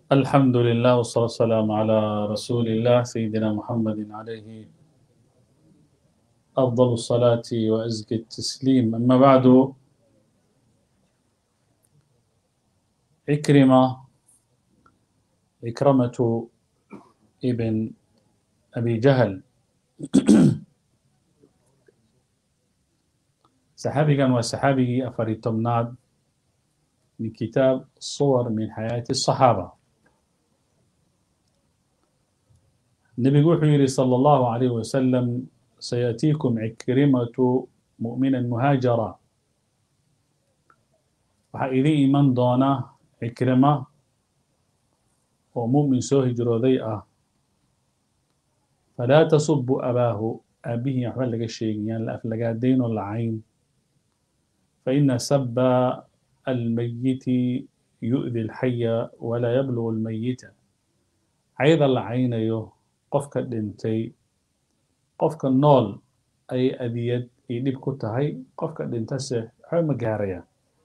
الحمد لله والصلاة والسلام على رسول الله سيدنا محمد عليه أفضل الصلاة وأزكى التسليم أما بعد عكرمة عكرمة ابن أبي جهل saxaabigan waa saxaabigii afar iyo tobnaad min kitaab suwar min xayaati الصaxaaba nebigu wuxuu yihi salى اllahu عalayh wasalam sayaأtiikum cikrimatu muؤmina muhaajara waxaa idin iman doona cikrima oo muؤmin soo hijrooday ah falaa tasubuu abaahu aabihii waxba laga sheegin yaan la aflagaadayn oo lacayn فإن سب الميت يؤذي الحي ولا يبلغ الميت cayda la caynayo qofka dhintay qofka nool ay adiyad iyo dhib ku tahay qofka dhintase waxba ma gaarayaan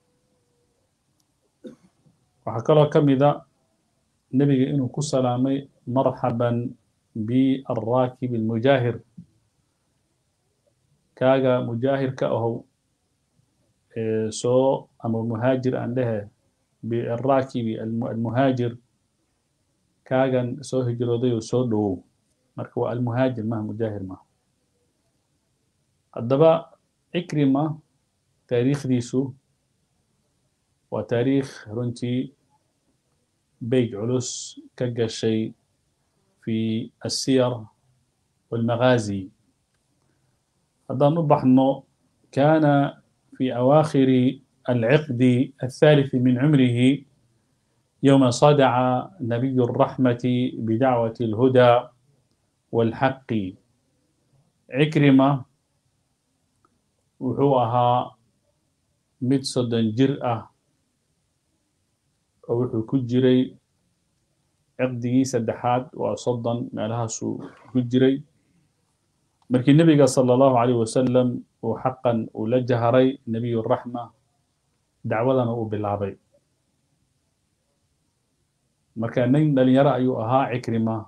waxaa kaloo ka mida nebiga inuu ku salaamay marxaban bialraakib almujaahir kaaga mujaahirka ahow soo ama muhaajir aan dhehe biraakibi almuhaajir kaagan soo hijrooday oo soo dhowow marka waa almuhaajir maha mujaahir maha haddaba cikrima taariikhdiisu waa taariikh runtii beyg culus ka gashay fi asiyar walmagaazi haddaan u baxno kana في أواخر العقد الثالث من عمره يوم صدع نبي الرحمة بدعوة الهدى والحق عكرمة وحوها مدصدا جرأة وحو كجري عقدي سدحات وصدا مالها سو كجري markii nebiga salى اllahu عalيه wasalam uu xaqan uu la jaharay nebiy الraxma dacwadana uu bilaabay marka nin dhalinyaro ayuu ahaa cikrima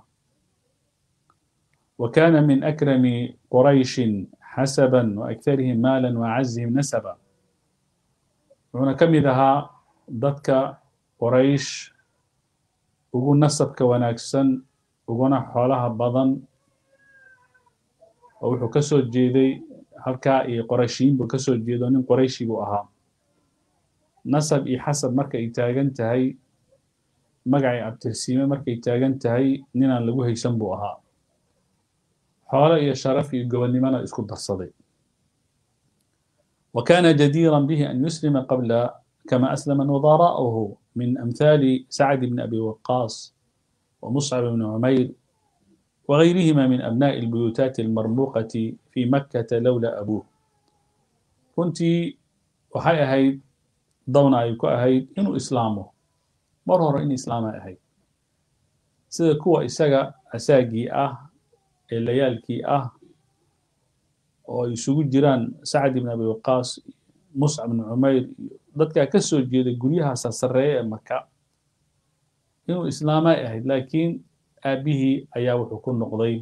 wa kana min akrami qurayshi xasaba waأkharihim maala waacazihim nasaba wuxuuna ka mid ahaa dadka qoraysh ugu nasabka wanaagsan uguna xoolaha badan oo wuxuu ka soo jeeday halkaa iyo qorashiyiin buu ka soo jeedo nin qorayshi buu ahaa nasab iyo xasab markay taagan tahay magacay abtirsiime markay taagan tahay ninaan lagu haysan buu ahaa xoolo iyo sharaf iyo gobonnimona isku darsaday wa kana jadiira bihi an yuslima qabla kama aslama nudara'uhu min amhaali sacd bni abi waqaas wa muscab bni cumayr وغيرهما من أبناء البيوتات المرموقة في مكة لولا أبوه runtii waxay ahayd dawna ay ku ahayd inuu islaamo mar hore in islaamay ahayd sida kuwa isaga asaagii ah ee layaalkii ah oo ay isugu jiraan sacd ibn abi waqaas muscab ibn cumayr iyo dadkaa ka soo jeeday guryaha sarsareeye ee maka inuu islaamay ahayd laakiin aabihii ayaa wuxuu ku noqday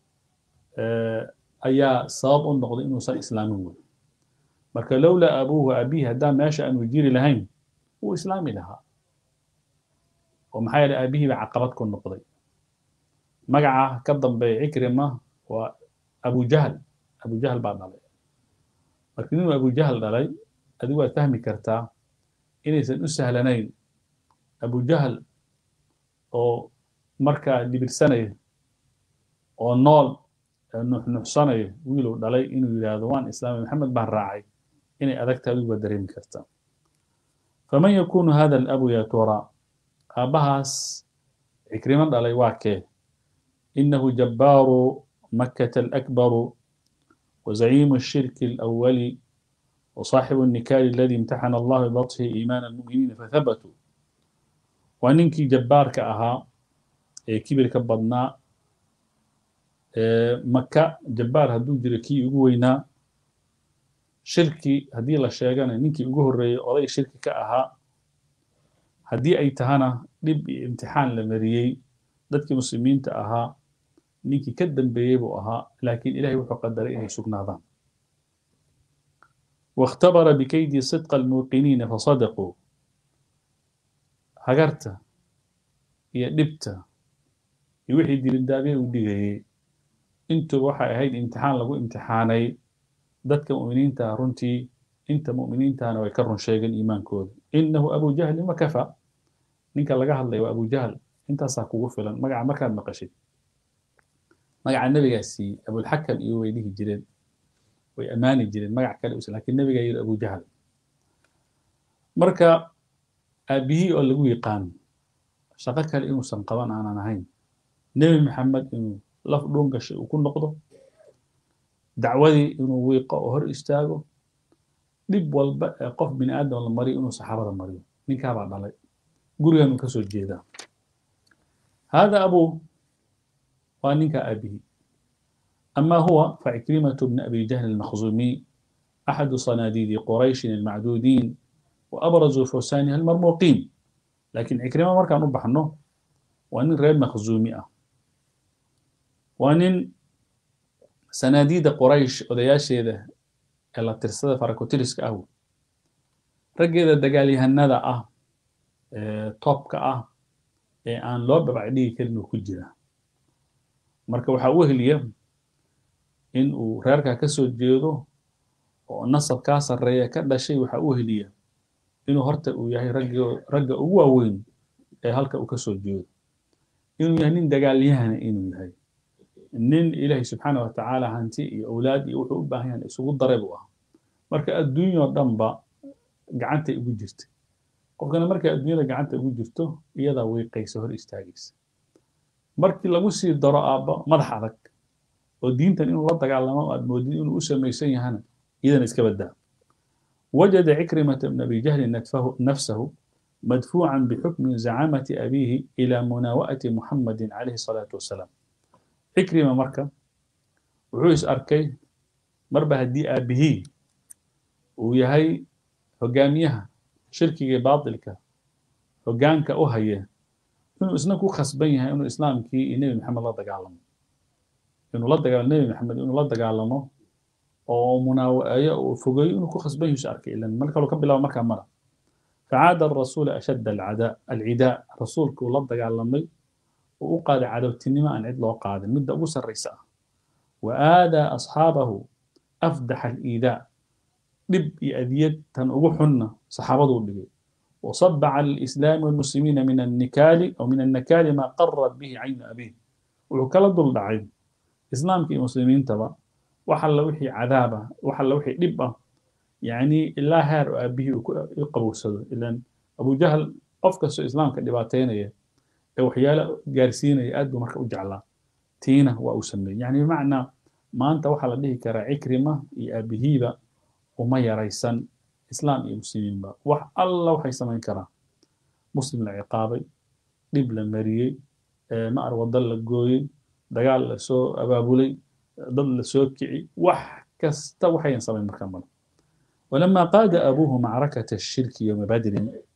ayaa sabab u noqday inuusan islaamin wey marka lowlaa abuuhu aabihii haddaan meesha aanu jiri lahayn wuu islaami lahaa oo maxaa yeele aabihii baa caqabad ku noqday magaca ka dambeeya cikrima waa abujahl abujahl baa dhalay marka inuu abujahl dhalay adigu waad fahmi kartaa inaysan u sahlanayn abujahl oo markaa dhibirsanaya oo nool nuxnuxsanaya wiiluu dhalay inuu yidhaahdo waan islaamay maxamed baan raacay inay adagta adigu waa dareemi kartaa faman yakunu hada alabu ya tura aabbahaas cikrimo dhalay waa kee inahu jabbaaru makkata alakbaru وزعيم الشرك الأول وصاحب النكال الذي امتحن الله ببطشه إيمان المؤمنين فثبتوا وننكي جبار كأها kibirka badnaa maka jabbaar hadduu jiro kii ugu weynaa shirki haddii la sheegana ninkii ugu horreeyey oday shirki ka ahaa haddii ay tahana dhib iyo imtixaan la mariyey dadkii muslimiinta ahaa ninkii ka dambeeyey buu ahaa laakiin ilahay wuxuu qadaray inay sugnaadaan واختبر بكيد صدق الموقنين فصدقوا hagarta iyo dhibta iyo wixii dilindaabe uu dhigayey intuba waxay ahayd imtixaan lagu imtixaanay dadka mu'miniinta runtii inta mu'miniintana way ka run sheegeen iimaankooda inahu abu jahlin wakafa ninka laga hadlaya waa abu jahl intaasaa kugu filan magaca markaad maqashid magaca nebigaasi abulxakam iyo way dhihi jireen way ammaani jireen magac kale usan lakin nebigaa yidhi abu jahl marka aabihii oo lagu yaqaan shaqo kale inuusan qaban aanan ahayn nebi maxamed inuu laf dhuun gashay uu ku noqdo dacwadii inuu wiiqo oo hor istaago dhib walba ee qof bini aadam la mariyo inuu saxaabada mariyo ninkaabaa dhalay gurigan uu ka soo jeedaa hada abuu waa ninka aabihii أما هو فعكرمة بن أبي جهل المخزومي أحد صناديد قريش المعدودين وأبرز فرسانها المرموقين لكن عكرمة مركا نبح عنه وأن غير مخزومي وأن سناديد قريش ودياشي ذا إلا ترسد فركوتيرسك أهو رجي ذا دقالي هنادا أه توبك أه أن لو ببعديه كلمة كجرة مركا وحاوه اليوم in uu reerkaa ka soo jeedo oo nasab kaa sarreeya ka dhashay waxa u heliya inuu horta uu yahay ragg ragga ugu waaweyn ee halka uu ka soo jeedo inuu yahay nin dagaalyahana inuu yahay nin ilaahay subxaana wa tacaala hanti iyo awlaad iyo wuxuu u baahan yahan isugu daray buu ahaa marka adduunyao dhanba gacantay ugu jirtay qofkana markay adduunyada gacanta ugu jirto iyadaa wiiqaysa hor istaagaysa markii lagu sii daro aabba madax adag oo diintan inuu la dagaalamo aad moodid inuu u samaysan yahana iyadana iska badaa wajada cikrimata bn abi jahlin nafsahu madfuucan bixukmi zacamati abiihi ila munaawa'ati muxamadin calayhi salaatu wasalaam cikrima marka wuxuu is arkay marba haddii aabihii uu yahay hogaamiyaha shirkiga baatilka hogaanka u haya inuu isna ku khasban yahay inuu islaamkii iyo nebi maxamed la dagaalamo inuu la dagaalamo nebi maxamed inuu la dagaalamo oo munaawaceeyo oo fogeeyo inuu ku khasban yahay arkay ilan mar kaloo ka bilaabo markaa mara facaada arasuula ashadda alcadaa alcidaa rasuulka uu la dagaalamay uu u qaaday cadowtinimo aan cid loo qaadin midda ugu sarraysa ah wa aadaa asxaabahu afdaxa aliidaa dhib iyo adiyad tan ugu xunna saxaabaduu dhigay وصب على الإسلام والمسلمين من النكال أو من النكال ما قرت به عين أبيه وكلا ضل دعين إسلام كي مسلمين تبا وحل وحي عذابة وحل وحي دبة يعني إلا هار أبيه يقبو سدو إلا أبو جهل أفكس إسلام كدباتين وحيالا جارسين يأدو مركب جعلا تينا وأسمي يعني بمعنى ما أنت وحل به كرا عكرمة أبيه وما يريسن islaam iyo muslimiinba wax alla waxay samayn karaan muslim la ciqaabay dhib la mariyey maar waddo la gooyey dagaal la soo abaabulay dad la soo kici wax kasta waxayan samayn markaa male ولما قاد أبوه معركة الشرك يوم بدر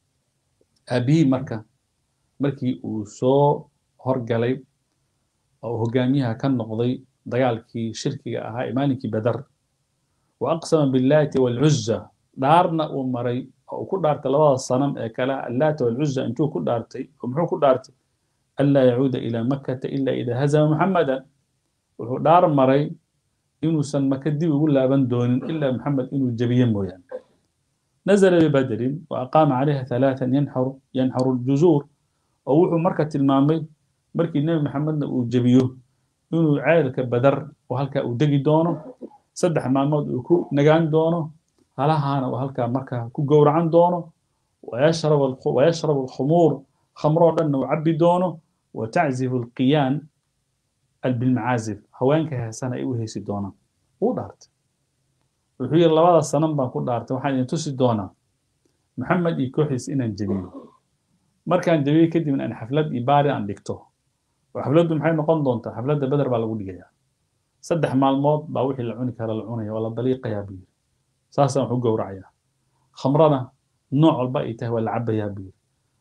أبيه مركة مركي وسو هرقلي أو هقاميها كان نقضي دقالكي شركي أها إيمانكي بدر وأقسم باللات والعزة dhaarna uu maray oo ku dhaartay labada sanam ee kale allaata walcuza intuu ku dhaartay oo muxuu ku dhaartay anlaa yacuuda ilaa makkata ila idaa hazama muxamadan wuxuu dhaar maray inuusan maka dib ugu laaban doonin ilaa maxamed inuu jebiye mooyaane nazala bibadrin wa aqaama calayha halaatan yanxaru yanxaru ljuzuur oo wuxuu marka tilmaamay markii nebi maxamedna uu jebiyo inuu ceelka badar oo halkaa uu degi doono saddex maalmood uu ku nagaan doono halahaana uu halkaa markaa ku gowracan doono wayashrabu alkhumuur khamroo dhanna uu cabbi doono wataczifu alqiyaan bilmacaazif haweenka heesana ay u heesi doonaan wuu dhaartay wuxuu yidhi labada sanan baan ku dhaartay waxaan idin tusi doonaa maxamed iyo kooxiis inaan jebiyo markaan jebiyo kadibna aan xaflad iyo baari aan dhigto oo xafladdu maxay noqon doontaa xafladda beder baa lagu dhigayaa saddex maalmood baa wixii la cuni kara la cunaya waa la daliiqayaa buu yidhi saasaan wax u gowracayaa khamrana nooc walba ay tahay waa la cabayaa buu yidhi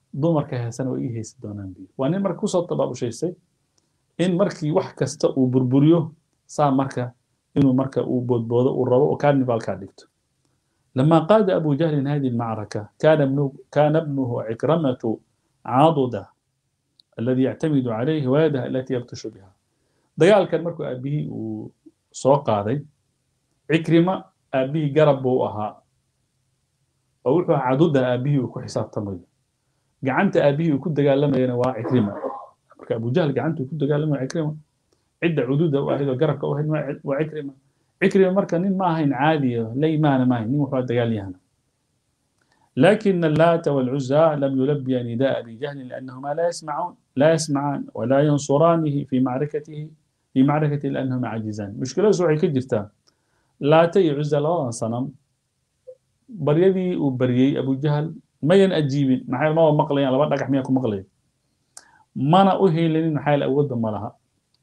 dumarka heesana way ii haysi doonaan biyo waa nin marka kusoo tabaabushaystay in markii wax kasta uu burburiyo saa marka inuu marka uu boodboodo uu rabo oo carnivalkaa dhigto لما قاد أبو جهل هذه المعركة كان ابنه, كان ابنه عكرمة عاضدة الذي يعتمد عليه ويده التي يبطش بها دقال كان مركو أبيه وسوق هذا عكرمة أبيه قرب وأها ووحو عدودة أبيه وكو حساب تمريض قعنت أبيه وكو دقال لما ينوى عكرمة أبو جهل قعنت وكو دقال لما عكرمة عدة عدودة واحد وقرب واحد وعكرمة عكرمة مركا نين ما هين عادية لي ما ما هين نين وحواد دقال يهنا لكن اللات والعزى لم يلبي نداء أبي جهل لأنهما لا يسمعون لا يسمعان ولا ينصرانه في معركته في معركة لأنهما عاجزان مشكلة سوعي كجرتا لا تي عزى لا صنم بريدي وبريي أبو جهل ما ينأجيب محايل ما هو مقلي على بعض أحميكم مقلي ما أنا أهي لأن محايل أود ما لها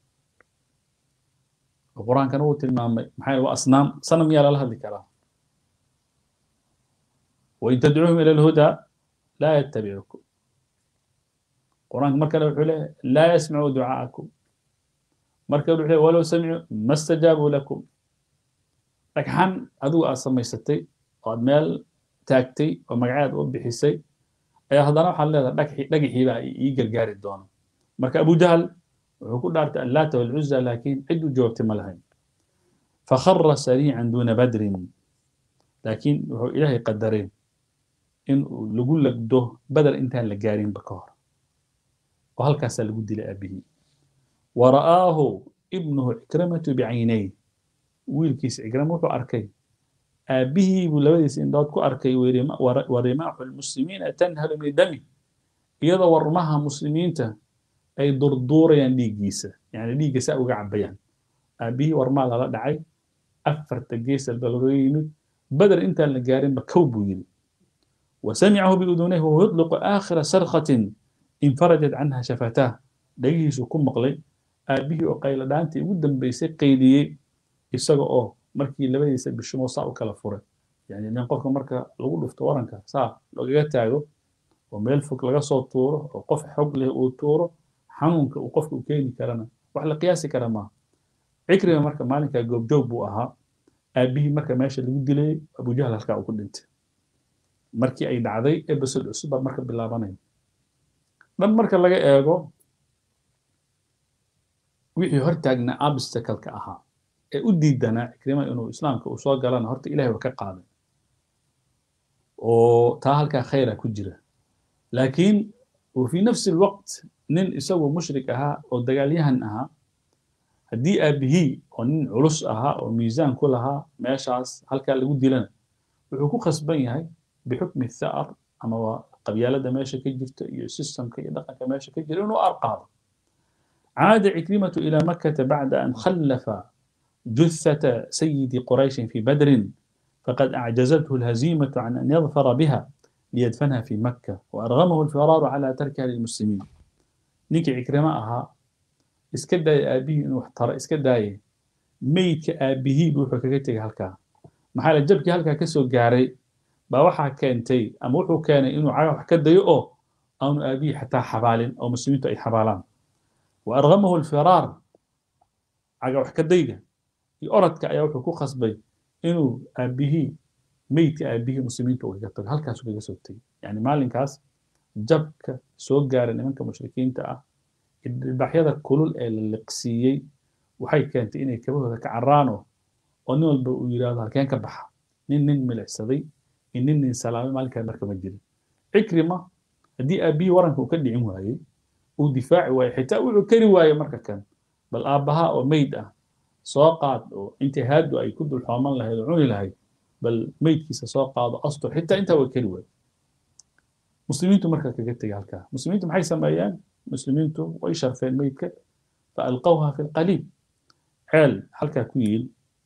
القرآن كان هو تلمام محايل وأصنام صنم يا لها ذكرها وإن تدعوهم إلى الهدى لا يتبعكم القرآن مركز له لا يسمعوا دعاءكم مركز له ولو سمعوا ما استجابوا لكم لكن أدو أصلا يستي قد مال تاكتي ومقعد وبحسي أي هذا نوع حل لقي بقى يقل قاري الدون مركز أبو جهل وكل دارت اللات والعزى لكن عدوا جوابت ملهين فخر سريعا دون بدر لكن هو إلهي قدرين in lagu lagdo badar intaan la gaarinba ka hor oo halkaasaa lagu dilay aabihii wa ra'aahu ibnuhu cikramatu bicaynay wiilkiisa cikrama wuxuu arkay aabbihii buu labadiisa indhood ku arkay wa rimaaxu lmuslimiina tanhalu min dami iyadoo warmaha muslimiinta ay durduurayaan dhiiggiisa yani dhiigga saa uga cabayaan aabbihii warmaa lala dhacay afarta gees alba laga yimid badar intaan la gaarinba kow buu yidhi وسمعه بأذنيه وهو يطلق آخر صرخة انفرجت عنها شفتاه دقيه سكون مقلي أبيه وقيل دانتي ودن بيسي قيدي إساقو أوه مركي لبديسا بالشمو صاع وكلا فوري يعني نين قفك مركا لغو لفت ورنكا صاع لو تاغو وميل فوق لغا صوت طورو وقف حق له وطورو حنونك وقفك وكيني كرنا وحلا قياسي كرما عكرمة مركا مالكا جوب جوب بو أها أبيه مركا ماشي لغو ديلي أبو جهل هلكا وكل انت markii ay dhacday episode cusub baa marka bilaabanaya dhan marka laga eego wixii hortaagnaa obstacle-ka ahaa ee u diidanaa cikrima inuu islaamka uu soo galana horta ilahay waa ka qaaday oo taa halkaa khayra ku jira laakiin وفي نفس الوقت نين إسوه مشرك أها أو دقاليهن أها هدي أبهي أو نين علوس أها أو ميزان كلها ماشاس هل كان لقود لنا وحكو خصبين هاي بحكم الثأر أما قبيلة ماشي كجرت سيستم كي دقة ماشي كجرت إنه أرقام عاد عكرمة إلى مكة بعد أن خلف جثة سيد قريش في بدر فقد أعجزته الهزيمة عن أن يظفر بها ليدفنها في مكة وأرغمه الفرار على تركها للمسلمين نيكي عكرمة أها اسكدا أبيه إنه احترى اسكدا ميت أبيه بوحو كتك هلكا محال جبكي هلكا كسو قاري baa waxaa keentay ama wuxuu keenay inuu caga wax ka dayo oo aanu aabihi xataa xabaalin oo muslimiintu ay xabaalaan wa argamahu alfiraar caga wax ka dayga iyo orodka ayaa wuxuu ku khasbay inuu aabihii meydka aabihii muslimiinta uu kaga tago halkaasuu kaga soo tegay yani maalinkaas jabka soo gaara nimanka mushrikiinta ah ilbaxyada kulul ee la liqsiiyey waxay keentay inay kabahooda ka caraano oo nin walba uu yidhaahdo halkeen ka baxa nin nin milicsaday inin nin salaamay maalinkaa marka ma jirin cikrima haddii aabihii waranka uu ka dhicin waayey uu difaaci waayey xitaa wuxuu kari waaye marka kan bal aabbaha oo meyd ah soo qaad oo intii haadu ay ku dul xooman lahayd oo cuni lahayd bal meydkiisa soo qaado astur xitaa intaa waa kari waaye muslimiintu marka kaga tegay halkaa muslimiintu maxay sameeyeen muslimiintu way sharfeen meydka fa alqawha fi lqaliib ceel halkaa ku yiil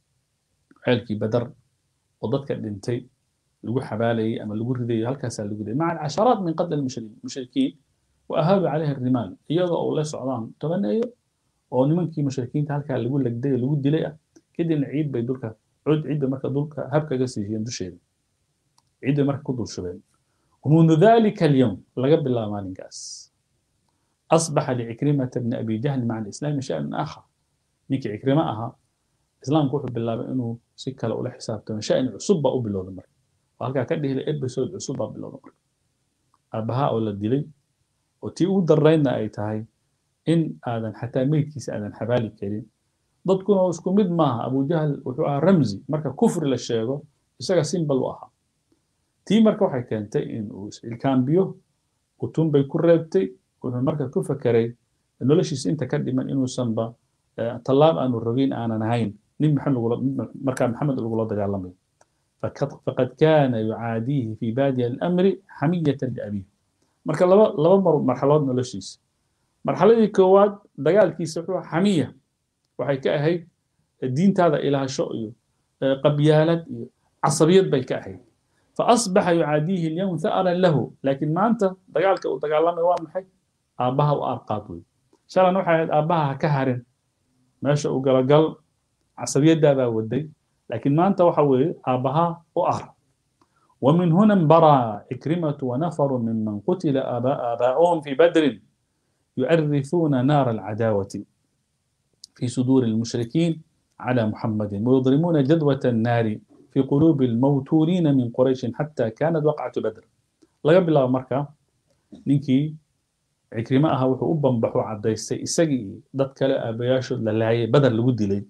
ceelkii badar oo dadka dhintay lagu xabaalayay ama lagu ridayay halkaasaa lagu ridayay maca casharaat min qatl mushrikiin wa ahaabu calayha rimaal iyadoo uu la socdaan tobaneeyo oo nimankii mushrikiinta halkaa lagu legday lagu dilay ah kadibna ciid bay dulka cud ciidda marka dulka habkaga siiyeen dusheeda ciid bay marka ku dul shubeen ومنذ ذلك اليوم لقب الله مالنكاس أصبح لعكرمة بن أبي جهل مع الإسلام شأن آخر نيك عكرمة أها إسلام كوحب بالله بأنه سكة لأولى حساب تمام شأن عصبة أو بالله دمر وهلقا كده الإبسود عصبة بالله دمر أبها أولا الدلي وتي درينا أي تهي إن آذن حتى ميتكيس آذن حبالي كريم dadkuna isku mid maaha abu jahl wuxuu ahaa ramzi marka kufri la sheego isaga simbal u ahaa tii marka waxay keentay in uu is-ilkaambiyo utun bay ku reebtay wuxuu marka ku fakeray noloshiisa inta ka dhiman inuusanba tallaab aanu rogin aanan ahayn nin markaa maxamed lagula dagaalamayo faqad kana yucaadiihi fi baadiya alamri xamiyatan liabiih marka laba laba marxalood noloshiisa marxaladii koowaad dagaalkiisa wuxuu xamiya waxay ka ahayd diintaada ilaasho iyo qabyaalad iyo casabiyad bay ka ahayd faasbaxa yucaadiihi alyawm tha'ran lahu laakiin maanta dagaalka uu dagaalamay waa maxay aabbaha u arqaad wey shalan waxay ahayd aabbaha ha ka harin meesha uu galagal casabiyadaadaa waday laakiin maanta waxa weeye aabbaha u ar ومن هنا انبرى عكرمة ونفر ممن قتل آباؤهم في بدر يؤرثون نار العداوة في صدور المشركين على محمد ويضرمون جدوى النار في قلوب الموتورين من قريش حتى كانت وقعة بدر laga bilaabo marka ninkii cikrimo ahaa wuxuu u bambaxo cadaystay isagii dad kale aabayaashood la laayay badar lagu dilay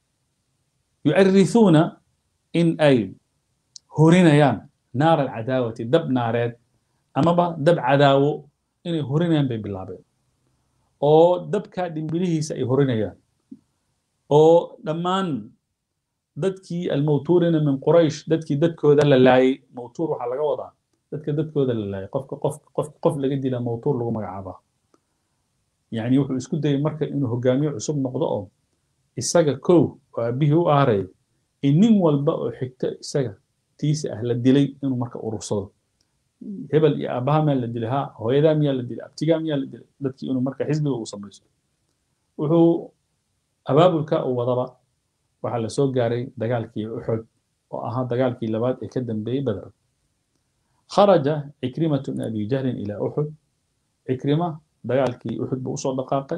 yucarisuuna in ay horinayaan naar alcadaawati dab naareed amaba dab cadaawo inay horinayaan bay bilaabeen oo dabkaa dhimbilihiisa ay horinayaan oo dhammaan dadkii almawtuurina min quraysh dadkii dadkooda la laayay mawtuur waxaa laga wadaa dadka dadkooda la laayay qofka qof qof qof laga dila mawtuur lagu magacaabaa yacni wuxuu isku dayay marka inuu hogaamiye cusub noqdo oo isaga kow oo aabihii u aaray in nin walba oo xigto isaga tiisa ah la dilay inuu marka urursado hebel iyo aabbaha miyaa la dilay ha hooyadaa miyaa la dilay abtigaa miyaa la dilay dadkii inuu marka xisbiga uu samaysto wuxuu abaabulka uu wadaba waxaa la soo gaaray dagaalkii uxud oo ahaa dagaalkii labaad ee ka dambeeyey badar kharaja cikrimatu min abi jahlin ilaa uxud cikrima dagaalkii uxud buu usoo dhaqaaqay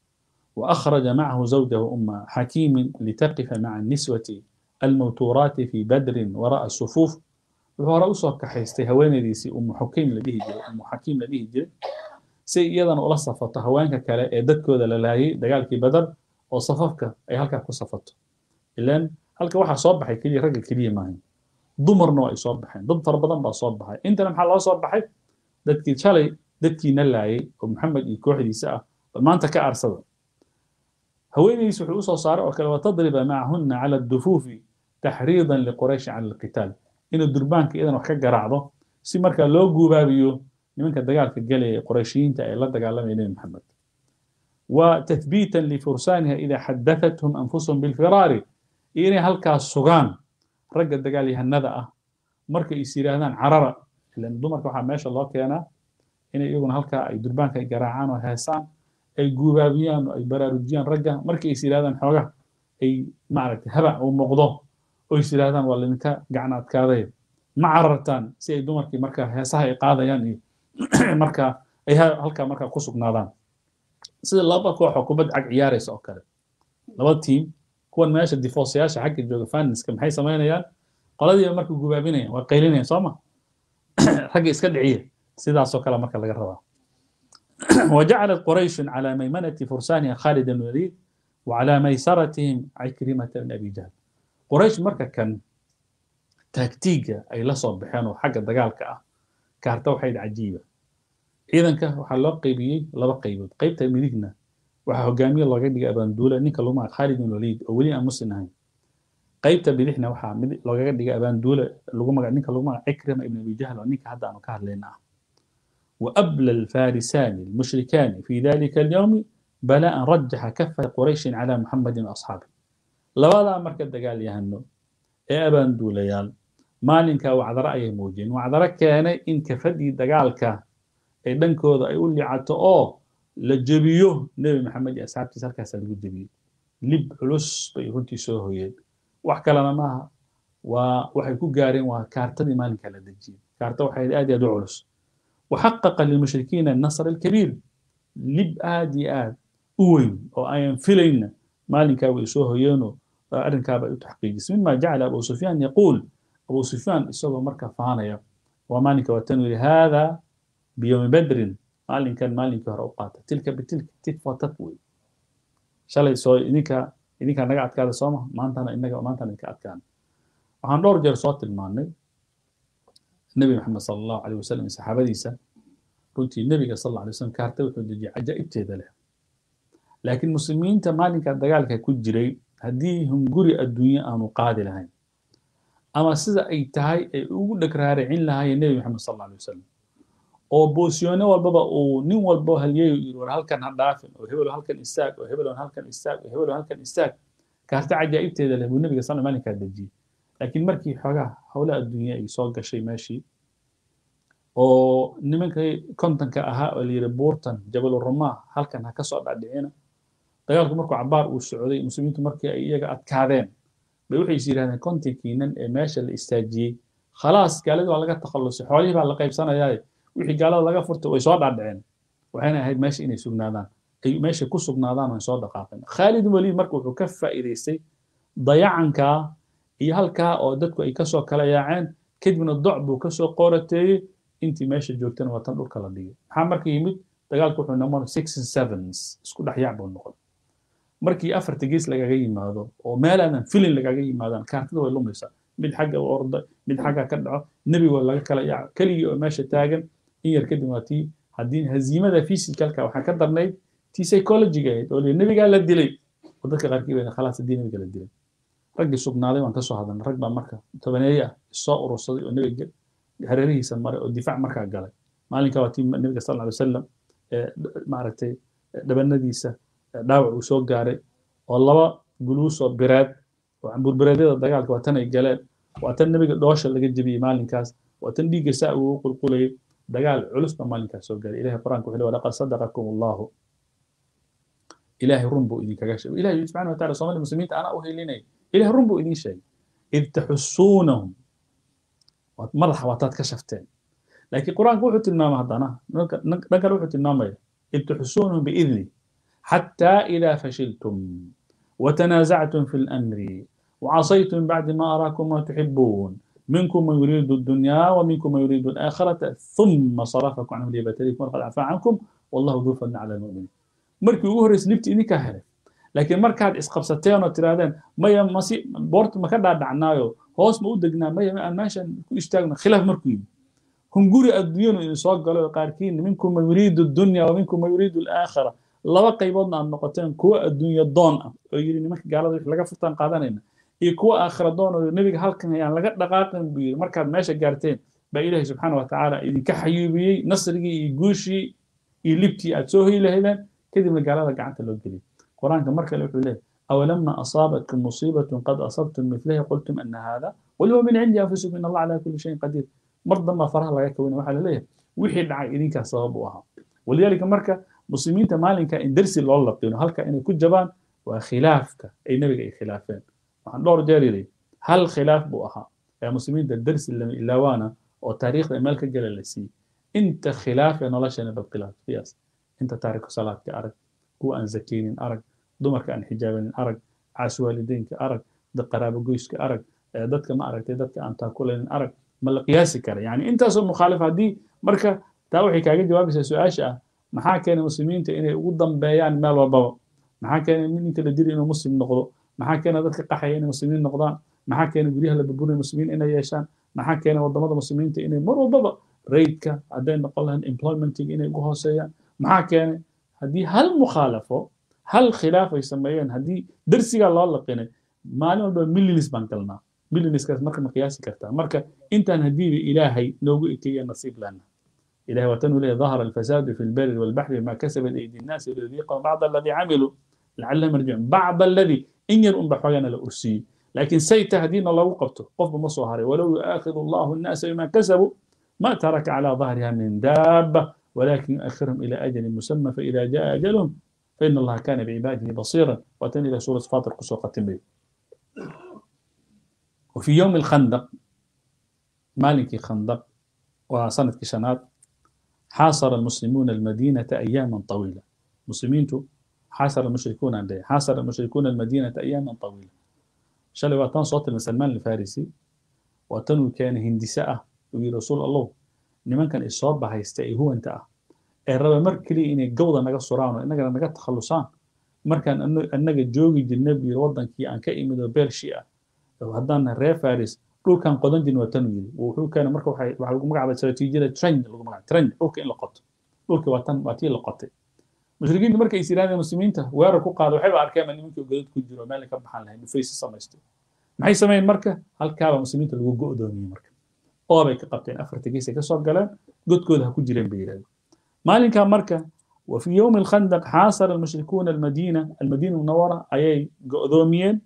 وأخرج معه زوجه أم حكيم لتقف مع النسوة الموتورات في بدر وراء الصفوف wuxuu hore usoo kaxaystay haweenaydiisii umu xukiim la dhihi jiray umu xakiim la dhihi jiray si iyadana ula safato haweenka kale ee dadkooda la laayay dagaalkii badar oo safafka ay halkaa ku safato ilan halka waxaa soo baxay keliya ragga keliya maahan dumarna waa ay soo baxeen dad fara badan baa soo baxay intana maxaa loo soo baxay dadkii shalay dadkiina laayay oo maxamed iyo kooxdiisa ah bal maanta ka aarsada haweenaydiis wuxuu usoo saaray oo kale watadriba macahunna cala dufuufi taxriidan liqurayshi cala alqitaal inuu durbaanka iyadan wax ka garaacdo si markaa loo guubaabiyo nimanka dagaalka galaya qurayshiyiinta ay la dagaalamaya nebi maxamed wa tathbiitan lifursaaniha idaa xaddathathum anfusahum bilfiraari iyo inay halkaas sugaan ragga dagaalyahanada ah markay is yidhaahdaan carara ilan dumarka waxaa meesha loo keenaa inay iyaguna halkaa ay durbaanka ay garaacaan oo heesaan ay guubaabiyaan oo ay baraarujiyaan ragga markay is yidhahdaan xooga ay maaragtay habac uu noqdo oo is yidhahdaan waa laydinka gacan adkaaday ma carartaan si ay dumarkii markaa heesaha ay qaadayaan iyo markaa ay halkaa markaa ku sugnaadaan sida laba koox oo kubad cag ciyaaraysa oo kale laba tiim kuwan meesha difoosayaasha xagga jooga faninska maxay samaynayaan qoladiiba marka gubaabinayaan waa qaylinayaan soo ma ragga iska dhiciya sidaasoo kale marka laga rabaa وجعلت قريش على ميمنة فرسانها خالد بن الوليد وعلى ميسرتهم عكرمة بن أبي جهل قريش marka kan taagtiiga ay la soo baxeen oo xagga dagaalka ah kaarta waxayd cajiiba ciidanka waxaa loo qaybiyey laba qaybood qaybta midigna waxaa hogaamiye looga dhigay abaanduule ninka lagu magac khalid bin waliid oo weli aan muslim ahayn qaybta bidixna waxaa mid loogaga dhigay abaanduule lagu magac ninka lagu magac cikrima ibn abi jahl oo ninka hadda aanu ka hadlayna ah وأبلى الفارسان المشركان في ذلك اليوم بلاء رجح كفة قريش على محمد وأصحابه labadaa marka dagaal yahano ee abaanduulayaal maalinkaa wacdaro ayay muujiyeen wacdaro keenay in kafadii dagaalka ee dhankooda ay u licato oo la jebiyo nebi maxamed iyo asxaabtiisa halkaasaa lagu jebiyey lib culus bay runtii soo hoyeen wax kalena maaha waa waxay ku gaareen waa kaartadii maalinkaa la dejiyey kaarta waxay aad iyo aad u culus waxaqaqa lilmushrikiina annasr alkabiir lib aad iyo aad u weyn oo ayan filayna maalinkaa way soo hoyeenoo arrinkaaba u taxqiijisay mima jacala abu sufyaan yaquul abu sufyaan isagoo marka faanaya waa maalinka waatan yidhi hada biyowmi badrin maalinkan maalinkii hore u qaata tilka bitilka tit for tat wey shalay soo idinka idinkaa naga adkaada sooma maantana inaga maantana idinka adkaana waxaan dhowr jeer soo tilmaannay nebi maxamed sala allahu alayh wasalam iyo saxaabadiisa runtii nebiga sal alla alay wasalam kaarta wuxuu dejiyay cajaa'ibteeda leh laakiin muslimiinta maalinka dagaalka ku jiray haddii hunguri adduunye aanu qaadi lahayn ama sida ay tahay ay ugu dhagraaricin lahaayeen nebi maxamed sal alla alay wasalam oo boosyoone walbaba uu nin walbo halyeeyo yiri war halkan ha dhaafin oo hebelo halkan istaag oo hebelo halkan istaag oo hebelo halkan istaag kaarta cajaa'ibteeda leh buu nebiga sal maalinkaa dejiyey laakiin markii xoogaa howlaha adduunye ay soo gashay meeshii oo nimankii kontonka ahaa oo layidhi buurtan jabaluramaa halkan ha ka soo dhadhicina dagaalku markuu cabaar uu socday muslimiintu markii ay iyaga adkaadeen bay waxay is yidhahdeen kontonkiinan ee meesha la istaajiyey khalaas gaaladii waa laga takhallusay xoolihii baa la qaybsanayaaye wixii gaalada laga furtay way soo dhadhiceen waxayna ahayd meesha inay sugnaadaan ay meesha ku sugnaadaan oo soo dhaqaaqeen khaalid waliid marka wuxuu ka faa'iidaystay dayacankaa iyo halkaa oo dadku ay kasoo kala yaaceen kadibna doc buu kasoo qorateeyey intii meesha joogtana waa tan dhulka la dhigay maxaa marka yimid dagaalku wuxuu noqon six and sevens isku dhex yaac buu noqon markii afarta gees lagaga yimaado oo meel aanan filin lagaga yimaadaan kaartada way lumaysaa mid xagga u orda mid xagga ka dhaco nebigo laga kala yaaco keligii oo meesha taagan in yar kadib waa tii haddii haziimada physicalka waxaa ka darnayd tii psychologiga ahayd oo nebigaa la dilay oo dadka qaarkii bay khalaas haddii nebiga la dilay raggii sugnaaday waan kasoo hadalnay rag baa marka tobaneeye ah soo urursaday oo nebiga hareerihiisa maray oo difaac markaa galay maalinka waa tii nebiga sal alay wasalam maaragtay dhabanadiisa dhaawac uu soo gaaray oo laba guluusoo bireed oo camburbireedyada dagaalka waa tan ay galeen waa tan nebiga dhoosha laga jebiyey maalinkaas waa tan dhiigga saa uu qulqulayay dagaal culus baa maalinkaas soo gaaray ilahay qur-aanka wuxuu laqad sadaqakum allahu ilahay run buu idinkaga sheegay ilahay subxana wa taala soomali muslimiinta anaa u helinaya ilahay run buu idin sheegay id taxusuunahum madaxa waataad ka shafteen laakiin qur-aanka wuxuu tilmaamay haddana dhan kale wuxuu tilmaamaya id taxusuunahum biidni حتى إذا فشلتم وتنازعتم في الأمر وعصيتم بعد ما أراكم ما تحبون منكم من يريد الدنيا ومنكم من يريد الآخرة ثم صرفكم عنهم ليبتليكم ولقد عفا عنكم والله ذو فضل على المؤمنين markii ugu horreysay libti idinkaa helay laakiin markaad isqabsateen oo tirahdeen maya masi boorta ma ka dhaadhacnaayo hoos ma u degnaa maya ma aan meeshan ku istaagno khilaaf markuu yimi hunguri adduunyanu idin soo galo qaarkiin minkum man yuriidu dunya wa minkum man yuriidu alaakhira laba qayboodna aad noqoteen kuwa adduunyo doon ah oo yidhi nimanka gaalada wix laga furtaan qaadanayna iyo kuwa aakhira doon oo nebiga halkan ayaan laga dhaqaaqin buu yidhi markaad meesha gaarteen baa ilaahay subxaana wa tacaala idinka xayuubiyey nasrigii iyo guushii iyo libtii aad soo hoyi lahaydeen kadibna gaalada gacanta loo geliyay qur-aanka mar kale wuxuu leeyahy awalama asaabatkum musiibatun qad asabtum mithlaha qultum ana hada qul huwa min cindi anfusikum in allah calaa kulli shayin qadiir mar dambaa faraha laga kawina waxaa laleeyahay wixii dhacay idinkaas sabab u ahaa walidaalika marka muslimiinta maalinka in dersi loo laqino halka inay ku jabaan waa khilaafka ay nebiga ay khilaafeen waxaan dhowr jeer yidhi hal khilaaf buu ahaa ee muslimiinta dersi lama ilaawaana oo taariikhda meel ka gala la siiyey inta khilaaf ee nolosheena bal khilaaf qiyaas inta taariku salaadka arag kuwa aan zakeynin arag dumarka aan xijaabanin arag caas waalideynka arag qaraabo goyska arag dadka ma aragtay dadka aan taakulanin arag ma la qiyaasi kara yani intaasoo mukhaalif haddii marka taa waxay kaaga jawaabaysaa su-aasha ah maxaa keenay muslimiinta inay ugu dambeeyaan meel walbaba maxaa keenay ninka la dili inuu muslim noqdo maxaa keenay dadka qaxaya inay muslimiin noqdaan maxaa keenay guryaha la burburinay muslimiin inay yeeshaan maxaa keenay wadamada muslimiinta inay mar walbaba raidka hadday noqon lahayn employmentiga inay ugu hooseeyaan maxaa keenay haddii hal mukhaalafo hal khilaaf ay sameeyeen haddii darsigaa loo laqinay maalin walba millions baan galnaa millionskaas marka ma qiyaasi kartaa marka intaan haddiiba ilaahay noogu ekeeya nasiib lana إلهي وتنو إليه ظهر الفساد في البر والبحر بما كسبت أيدي الناس ليذيقهم بعض الذي عملوا لعلهم يرجعون بعض الذي إن يرون بحوانا لأرسي لكن سيت هدينا الله وقفته قف مصهري ولو يؤاخذ الله الناس بما كسبوا ما ترك على ظهرها من دابة ولكن يؤخرهم إلى أجل مسمى فإذا جاء أجلهم فإن الله كان بعباده بصيرا وتن إلى سورة فاطر قصوى به وفي يوم الخندق مالك خندق وسنة كشنات حاصر المسلمون المدينة أياما طويلة مسلمين حاصر المشركون عندها حاصر المشركون المدينة أياما طويلة شلي واتان صوت المسلمان الفارسي واتن كان هندساء وي رسول الله نمان كان إصاب هيستئي هو انت أه الرب مركلي إن الجودة نجا سرعان إنك نجا تخلصان مركان أنه أنك جوجي النبي وضن كي أن كأي من بيرشيا لو هدان ري فارس dhulkan qodan jirin waa tan yiri wuxuu keenay marka waxay waxa lagu magacaabay istaraatiijiyada trend lagu magacaabay trend dhulka in la qoto dhulka waa tan waa tii la qotay mushrikiinta markay is yiraahdeen muslimiinta weerar ku qaado waxay ba arkeen nimankii godad ku jiro meel ka baxan lahayn dhufaysi samaystay maxay sameeyeen marka halkaaba muslimiinta lagu go'doomiyey marka oo bay ka qabteen afarta gees ay ka soo galeen godkooda ha ku jireen bay yiraahdeen maalinkaa marka وفي يوم الخندق حاصر المشركون المدينة المدينة المنورة أي قدوميين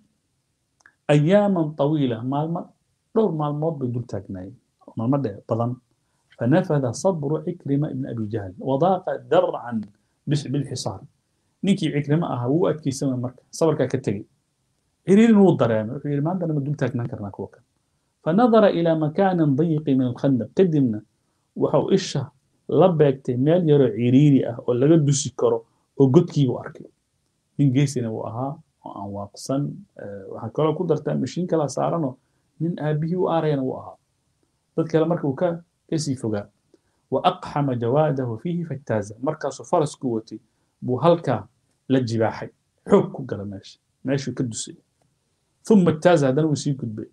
أياما طويلة مال dhowr maalmood bay dul taagnaayeen maalmo dheer badan fanafada sabru cikrima ibn abi jahl wadaaqa darcan bilxisaar ninkii cikrimo ahaa wuu adkeysamay marka sabarkaa ka tegey ciriirin wuu dareemay wuxuu yidhi maantana ma dul taagnaan karnaa kuwa kan fanadara ilaa makaanin dayiqi min alkhandaq kadibna waxau isha la beegtay meel yaroo ciriiri ah oo laga dusi karo oo godkiibuu arkay nin geesina wuu ahaa oo aan waaqsan waxaa kaloo ku dartaa mashiin kala saaranoo nin aabihii u aarayana wuu ahaa dad kale marka uu ka kasii fogaa wa aqxama jawaadahu fiihi fajtaaza markaasuu farasku watay buu halkaa la jibaaxay xoog ku gala meesha meeshuu ka dusay ثم اجتاز هذا وسي كدبي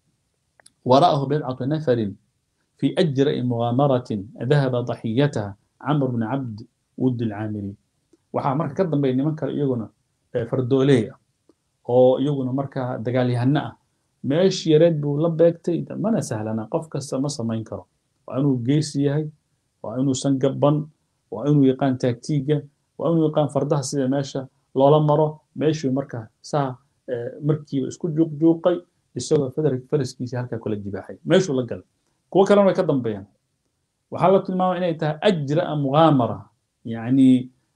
وراءه بضعة نفر في أجرأ مغامرة ذهب ضحيتها عمرو بن عبد ود العامري waxaa marka ka dambeeya niman kale iyaguna fardooley ah oo iyaguna markaa dagaalyahano ah meesh yareed buu la beegtay mana sahlana qof kasta ma samayn karo waa inuu geesi yahay waa inuusan gabban waa inuu yaqaan taagtiiga waa inuu yaqaan fardaha sida meesha loola maro meeshuu markaa saa markiiba isku juuqjuuqay isagoo faraskiisa halkaa kula jibaaxay meeshuu la galay kuwo kalena way ka dambeeyaan waxaa la tilmaamay inay tahay ajraa mugaamara yacni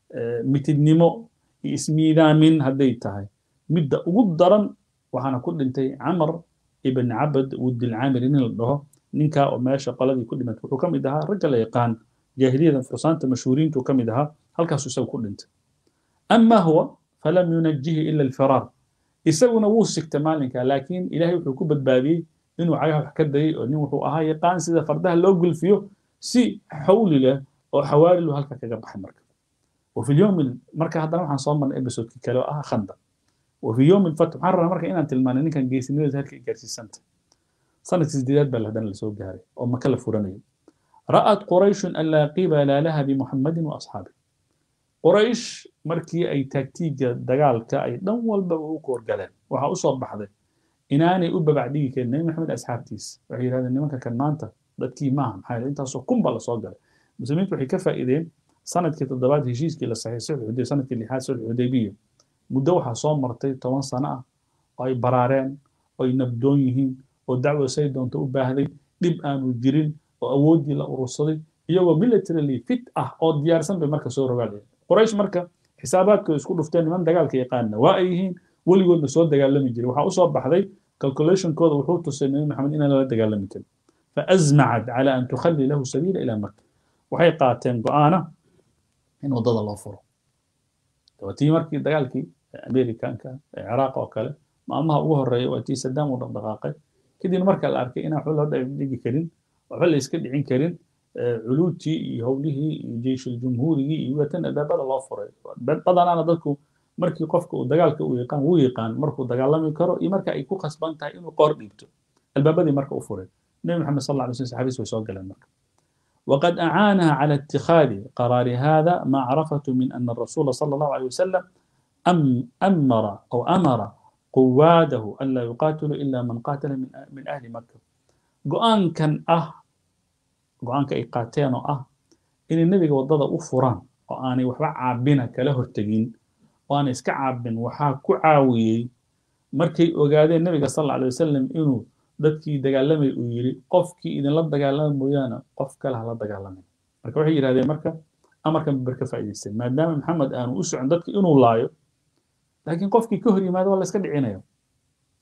mitidnimo iyo ismiidaamin hadday tahay midda ugu daran waxaana ku dhintay camar ibn cabad wudilcaamir nin la dhaho ninkaa oo meesha qoladii ku dhimatay wuxuu ka mid ahaa ragga la yaqaan jaahiliyada fursaanta mashhuuriintu ka mid ahaa halkaasuu isagu ku dhintay ama huwa falam yunajihi ila alfiraar isaguna wuu sigtay maalinkaa laakiin ilaahay wuxuu ku badbaadiyey inuu cagaha wax ka dayay oo nin wuxuu ahaa yaqaan sida fardaha loo gulfiyo si xawli leh oo xawaarilu halka kaga baxay marka وفي اليوم marka haddana waxaan soo marnay episodekii kale oo ah khanda وفي يوم الفتح waxaan rabnaa marka inaan tilmaano ninkan geesinimadiisa halka ay gaarsiisanta sanadkii sideedaad baa haddana lasoo gaaray oo maka la furanayo ra'at qurayshun an laa qibala laha bimuxammadin wa asxaabi quraysh markii ay taagtiiga dagaalka ay dhan walbaba u koorgaleen waxaa usoo baxday inaanay u babacdhigi karin nebi maxamed asxaabtiisa waxay yidhahdeen nimanka kan maanta dadkii maaha maxaa yeele intaasoo kun baa lasoo galay muslimiintu waxay ka faa'iideen sanadkii toddobaad heshiiskii la saxiixay sulxuday sanadkii lixaad sulx xudaybiya muddo waxaa soo martay toban sano ah oo ay baraareen oo ay nabdoon yihiin oo dacwo say doonto u baahday dhib aanu jirin oo awooddii la urursaday iyagoo militarily fit ah oo diyaarsan bay marka soo rogaalayeen quraysh marka xisaabaadkooda isku dhufteen niman dagaalka yaqaana waa ay yihiin weligoodna soo dagaalami jiray waxaa usoo baxday calculationkooda wuxuu tusay nabi maxamed inaan lala dagaalami karin faazmacad cala an tukhalli lahu sabiila ilaa maka waxay qaateen go'aana in waddada loo furo tii markii dagaalkii amerikanka ee ciraaq oo kale maalmaha ugu horeeya waa tii sadaam uu dhaqdhaqaaqay kadibna marka la arkay inaan waxba loo dhigi karin waxba la iska dhicin karin culuudtii iyo howlihii iyo jeyshul jumhuurigii iyo watan adaabada loo furay badanaana dadku markii qofka uu dagaalka uu yaqaan wuu yaqaan markuu dagaalami karo iyo marka ay ku khasban tahay inuu qoor dhiibto albaabadii marka u furay nebi maxamed sal alla alay slam saxabiis way soo galeen marka وقد أعانها على اتخاذ قرار هذا معرفة من أن الرسول صلى الله عليه وسلم أم أمر أو أمر قواده ألا يقاتلوا إلا من قاتل من, من أهل مكة قوان كان أه قوان كإيقاتين أه إن النبي وضد أفران وأنا وحبا عابنا كله التقين وأنا إسكا عابن وحا كعاوي مركي وقادين النبي صلى الله عليه وسلم إنه dadkii dagaalamay uu yiri qofkii idinla dagaalama mooyaane qof kale hala dagaalamay marka waxay yidhahdeen marka amarkan bar ka faa'iidaystay maadaama maxamed aanu u socon dadka inuu laayo laakiin qofkii ka hor yimaado waa la iska dhicinayo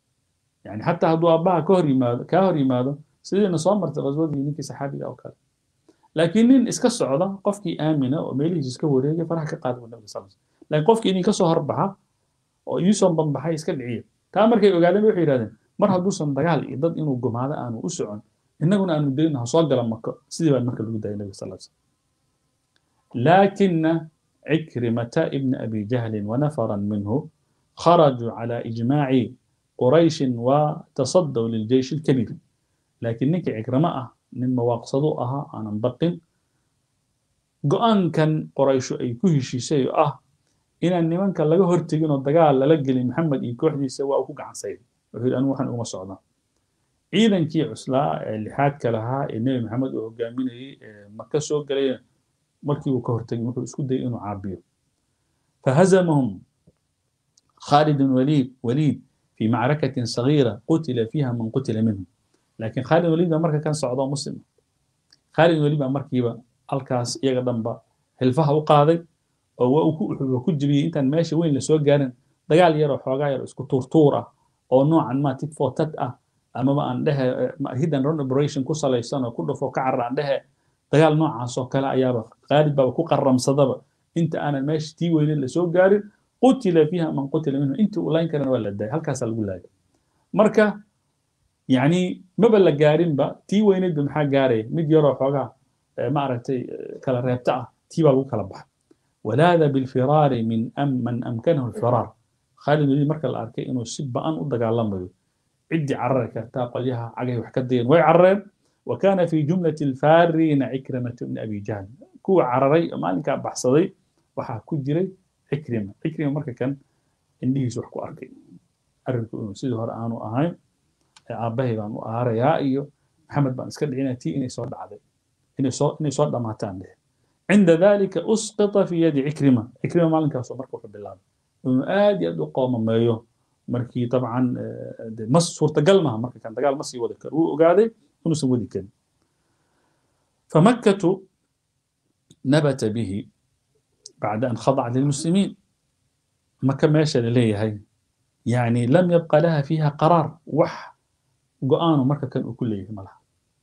yani xataa hadduu aabbaha ka hor yimaado kaa hor yimaado sidiina soo martay qaswadii ninkii saxaabiga oo kale laakiin nin iska socda qofkii aamina oo meelihiisa iska wareegay faraha ka qaada buu nabiga sal laakiin qofkii idin ka soo horbaxa oo idiisoo banbaxay iska dhiciya taa markay ogaadeen waxay yidhahdeen mar hadduusan dagaal iyo dad inuu gumaado aanu u socon innaguna aanu dayno ha soo gala mako sidii baa marka lagu daayay nabiga sal slam laakina cikrimata ibna abi jahlin wanafaran minhu kharajuu cala ijmaaci qurayshin watasaddaw liljeysh alkabiir laakiin ninkii cikramo ah nin mawaaqsado ahaa aanan baqin go-aankan qoraysho ay ku heshiisay oo ah inaan nimanka laga hortegin oo dagaal lala gelin maxamed iyo kooxdiisa waa uu ku gacansayday wuxuu yidhi anigu waxaan uguma socdaa ciidankii cuslaa ee lixaadka lahaa ee nebi maxamed uu hogaaminayey ee maka soo galay markii uu ka hortegin wuxuu isku dayay inuu caabiyo fahazamahum خالد وليد وليد في معركة صغيرة قتل فيها من قتل منهم لكن خالد وليد مركا كان صعودا مسلم خالد وليد مركيبا الكاس يغا دنبا هلفها وقاضي oo ku jibiyey intaan meesha weyn lasoo gaarin dagaal yaroo xoogaa yar isku tuurtuur ah oo noocan ma tit for tat ah amaba aan dhehe hidden run operation ku salaysan oo ku dhufo ka carar aan dhehe dagaal noocaas oo kale ayaaba qaalib baaba ku qaramsadaba inta aanan meesha tii weyneed lasoo gaarin qutila fiiha man qutila minhu intii uu layn karana waa la daayay halkaasaa lagu laayay marka yani maba la gaarinba tii weyneedba maxaa gaaraya mid yaroo xoogaa ma aragtay kala reebta ah tii baa lagu kala baxay walaada bilfiraari min man amkanahu alfiraar khaalid weliid marka la arkay inuu si ba'an u dagaalamayo ciddii carari kartaa qolyaha cagahay wax ka dayan way carareen wa kana fi jumlati alfaariina cikrimatu bni abi jahl kuwa cararay maalinkaa baxsaday waxaa ku jiray cikrima cikrima marka kan indhihiisu wax ku arkay arrinku inuu sidii hore aanu ahayn aabbahay baan u aarayaa iyo maxamed baan iska dhicinaya tii inay soo dhacday inay soo inay soo dhamaataan dheh عند ذلك أسقط في يد عكرمة عكرمة مالك كاسو مركو في بالله إنه آدي أدو قوم مايو مركي طبعا مس صورة قلمها مركي كان دقال مس يودكر وقاعدة إنه سودي كان فمكة نبت به بعد أن خضعت للمسلمين مكة ماشية لليه هاي يعني لم يبقى لها فيها قرار وح قآن مركة كان كله ملها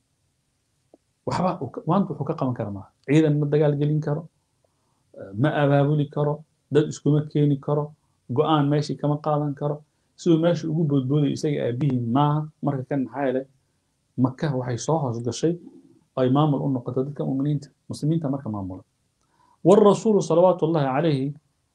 waxba maanta wuxuu ka qaban kara maaha ciidan ma dagaal gelin karo ma abaabuli karo dad iskuma keeni karo go-aan meeshii kama qaadan karo siduu meesha ugu boodboodayo isaga aabihii maaha marka kan maxaa yeelay maka waxay soo hoos gashay ay maamul u noqoto dadka muminiinta muslimiinta marka maamula والرسول صلوات الله عليه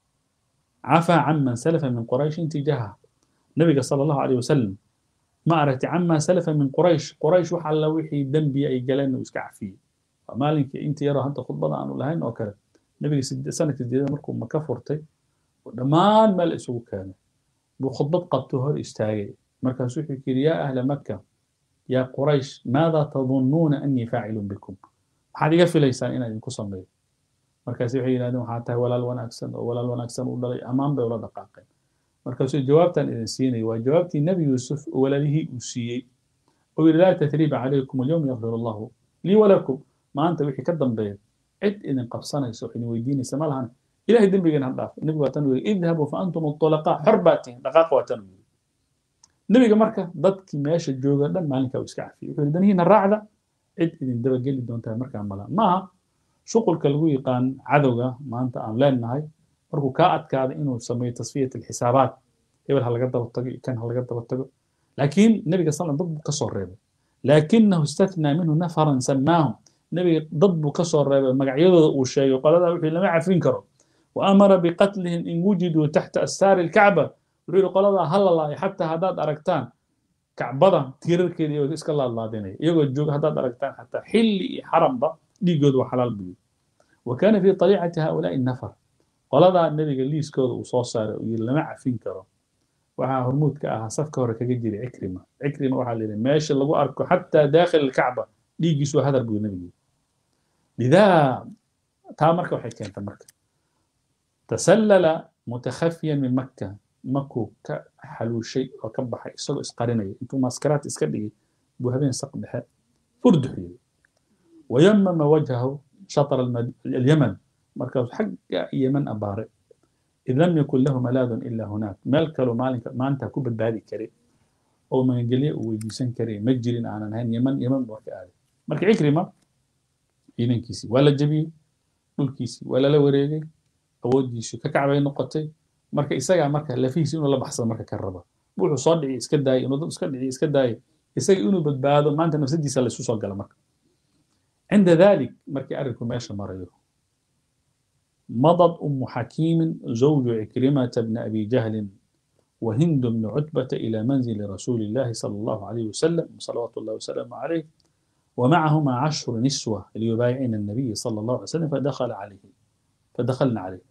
عفى عمن سلف من قريش تجاهها النبي صلى الله عليه وسلم ما أردت عما سلف من قريش قريش وحل وحي دنبي أي جلان وسكع فيه مالك أنت يرى أنت خطبة عن لهين وكذا نبي سنة الجديدة مركم ما كفرتي ودمان ما الأسوق كان بخطبة قد تهر استاجي مركز سوحي يا أهل مكة يا قريش ماذا تظنون أني فاعل بكم هذه يقفل ليسان إنا إنكو صمي مركز سوحي ينادون حتى ولا الوناكسن ولا الوناكسن ولا أمام ولا دقاقين markaasuu jawaabtan idin siinaya waa jawaabtii nebi yuusuf walaalihii uu siiyey oo yidhi laa tathriiba calaykum alyawm yakfir allahu lii walakum maanta wixii ka dambeeya cid idin qabsanaysa oo idin weydiinaysa ma lahan ilahay dembigeena ha dhaaf nebigu waa tan uu yidhi idhabuu fa antum ulaqaa xor baa tihin dhaqaaqa waa tan uu yidhi nebiga marka dadkii meesha jooga dhan maalinkaa uu iska cafiyey wuxuu yidhi danihiina raacda cid idin dabageli doontaa markaa mala maaha shuqulka lagu yaqaan cadowga maanta aan leenahay markuu kaa adkaada inuu sameeyo tasfiyat alxisaabaat hebel ha laga daba tago iyo kan ha laga daba tago laakiin nebiga sal dad buu ka soo reebay laakinahu istathnaa minhu nafaran samaahum nebiga dad buu ka soo reebay magacyadooda uu sheegay qoladaa wixii lama cafin karo wa amara biqatlihim in wujiduu taxta astaari alkacba wuxuu yidhi qoladaa ha la laayo xataa haddaad aragtaan kacbada tiirarkeeda iyagoo iska laadlaadinaya iyagoo jooga haddaad aragtaan xataa xilli iyo xaramba dhiigooda waa xalaal buu yidhi wa kaana fii طaliicati haulaai nafar qoladaa nebiga liiskooda uu soo saaray uu yidhi lama cafin karo waxaa hormuudka ahaa safka hore kaga jiray cikrima cikrima waxaa la yidhi meesha lagu arko xataa daakhil alkacba dhiiggiisu waa hadar buu nebigu lidaa taa marka waxay keentay marka tasallala mutakhafiyan min makka makuu ka xaluushay oo ka baxay isagoo isqarinaya intuu maskaraad iska dhigay buu habeen saq dhexe furduxiyey wayamama wajhahu shaطr alyaman markaasuu xagga yeman abaaray id lam yakun lahu malaadun ila hunaak meel kaloo maalinka maanta ku badbaadi karay oo magangelye uu weydiisan karay ma jirin aanan ahayn yeman yeman buu marka aaday marka cikrima ciidankiisii waa la jebiyey dhulkiisii waa lala wareegay awooddiisu ka kacbay noqotay marka isagaa marka lafihiisi inuu la baxsado marka ka raba wuxuu soo dhici iska daayay inuu dad iska dhici iska daayay isaga inuu badbaado maanta nafsadiisa laysu soo gala marka cinda dalik markii arrinku meesha marayo مضت أم حكيم زوج عكرمة بن أبي جهل وهند بن عتبة إلى منزل رسول الله صلى الله عليه وسلم صلوات الله وسلامه عليه ومعهما عشر نسوة ليبايعن النبي صلى الله عليه وسلم فدخل عليه فدخلنا عليه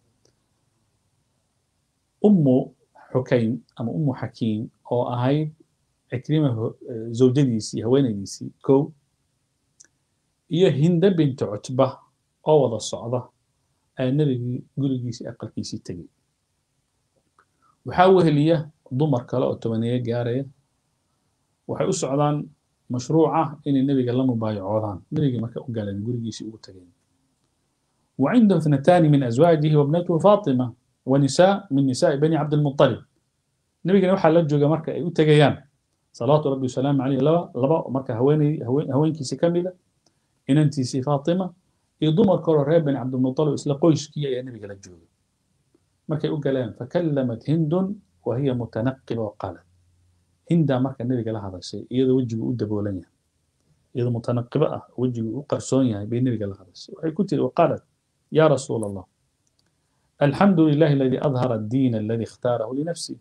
أم حكيم أم أم حكيم أو أهي عكرمة زوجديسي هوينيسي كو هي هند بنت عتبة أو وضع الصعدة nabigii gurigiisii aqalkiisii tegey waxaa weheliya dumar kale oo tobaneeye gaaraya waxay u socdaan mashruuca inay nebiga la mubaayacoodaan nebigii marka u galeen gurigiisii ugu tageen وعنده اثنتان من أزواجه وابنته فاطمة ونساء من نساء بني عبد المطلب نبينا waxaa la jooga marka ay u tagayaan salaatu rabbi wasalaamu calayhi laba laba marka haweenay haweenkiisii ka mida inantiisii faatima iyo dumar kaloo reer bani cabdilmuطalib isla qoyskii ayaa nebiga la joogay markay u galeen fakallamat hindun wa hiya mutanaqiba wa qaalat hindaa marka nebiga la hadashay iyadoo wejigu u daboolan yahay iyadoo mutanaqiba ah wejigu u qarsoon yahay bay nebiga la hadashay waxay ku tiri waqaalat ya rasuula allah alxamdu lilahi aladi adhara addiin aladi اkhtaarahu linafsi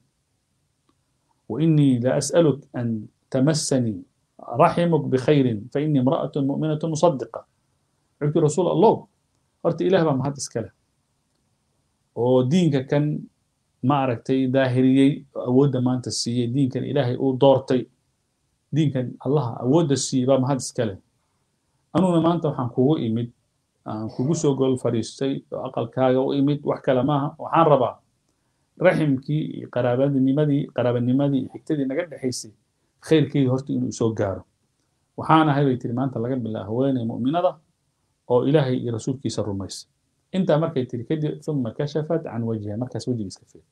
وإني لأسألك أن تمسني رحمك بخير فإني امرأة مؤمنة مصدقة wuxuu yidhi rasuul allow horta ilaah baa mahad iska leh oo diinka kan ma aragtay daahiriyey oo awoodda maanta siiyey diinkan ilaahay uu doortay diinkan allaha awoodda siiyey baa mahad iska leh anuguna maanta waxaan kugu imid aan kugu soo gol fadhiistay oo aqalkaaga u imid wax kale maaha waxaan rabaa raximkii iyo qaraabanimadii qaraabanimadii iyo xigtadii naga dhexaysay khayrkeydii horta inuu soo gaaro waxaan ahay bay tiri maanta laga bilaabo haweeney mu'minada oo ilaahay iyo rasuulkiisa rumaysa intaa markay tiri kadib uma kashafat can wajhiha markaas wejiga iska feertay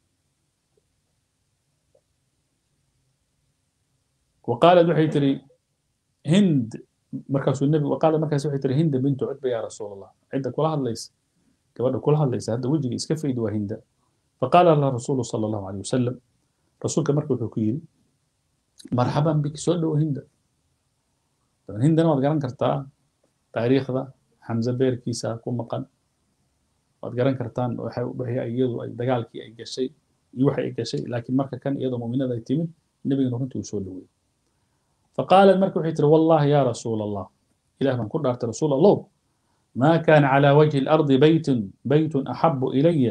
وقالت waxay tiri hind markaasuu nebi waqaalad markaas waxay tiri hinda bintu cutba yaa rasuul allah cidda kula hadlaysa gabadha kula hadlaysa hadda wejiga iska faydi waa hinda faqaala laha rasuulu sala allahu alayh wasalam rasuulka marka wuxuu ku yidhi marxaban biki soo dhowo hinda hindana waad garan kartaa taariikhda xamse beerkiisa ku maqan waad garan kartaan waxay iyadu ay dagaalkii ay gashay iyo waxay ay gashay laakiin marka kan iyadoo mu'minada ay timid nebigana runtii uu soo dhoweeyey faqaalat marka waxay tiri wallahi ya rasuul allah ilah baan ku dhaartay rasuul allow ما كان على وجه الأرض بيت بيت أحب إلي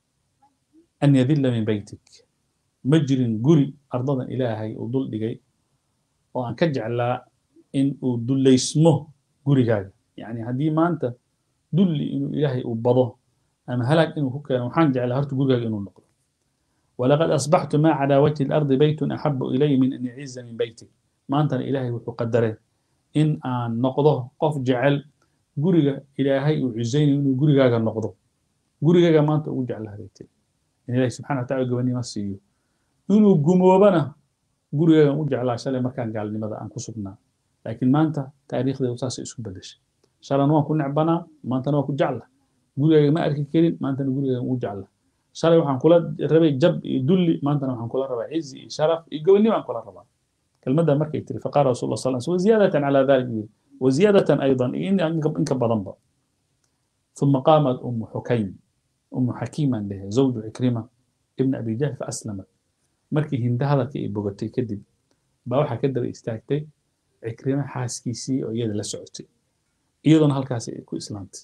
أن يذل من بيتك مجر قري أرضا إلهي وضل دقي وأن كجعل إن ودل اسمه قري هذا يعني هدي ما أنت دل إنه إلهي وبضه أما هلك إنه هو كان وحان جعل هرت قري إنه النقل ولقد أصبحت ما على وجه الأرض بيت أحب إلي من أن يعز من بيتك ما أنت إلهي وقدره إن أن نقضه قف جعل guriga ilaahay uu cusaynayo inuu gurigaaga noqdo gurigaaga maanta ugu jeclahaday tiri in ilaahay subxana wa tacala gabanimo siiyo inuu gumoobana gurigaagan u jeclaa shalay markaan gaalnimada aan ku sugnaa laakiin maanta taariikhdeedu saasay isku bedeshay shalan waan ku necbanaa maantana waan ku jecla gurigaaga ma arki karin maantana gurigaagan ugu jecla shalay waxaan kula rabay jab iyo dulli maantana waxaan kula rabaa cizi iyo sharaf iyo gobonnimo aan kula rabaa kelmadda markay tiri faqaala rasul allah sal sl ziyaadatan calaa dalik yiri وزيادة أيضا إن إنك بضنبا ثم قامت أم حكيم أم حكيما له زوج عكرمة ابن أبي جهل فأسلمت مركي هند هذا كي بوغتي كدب باوحا كدر استاكتي عكرمة حاسكيسي أو يد لسعوتي أيضا هالكاسي كو إسلامتي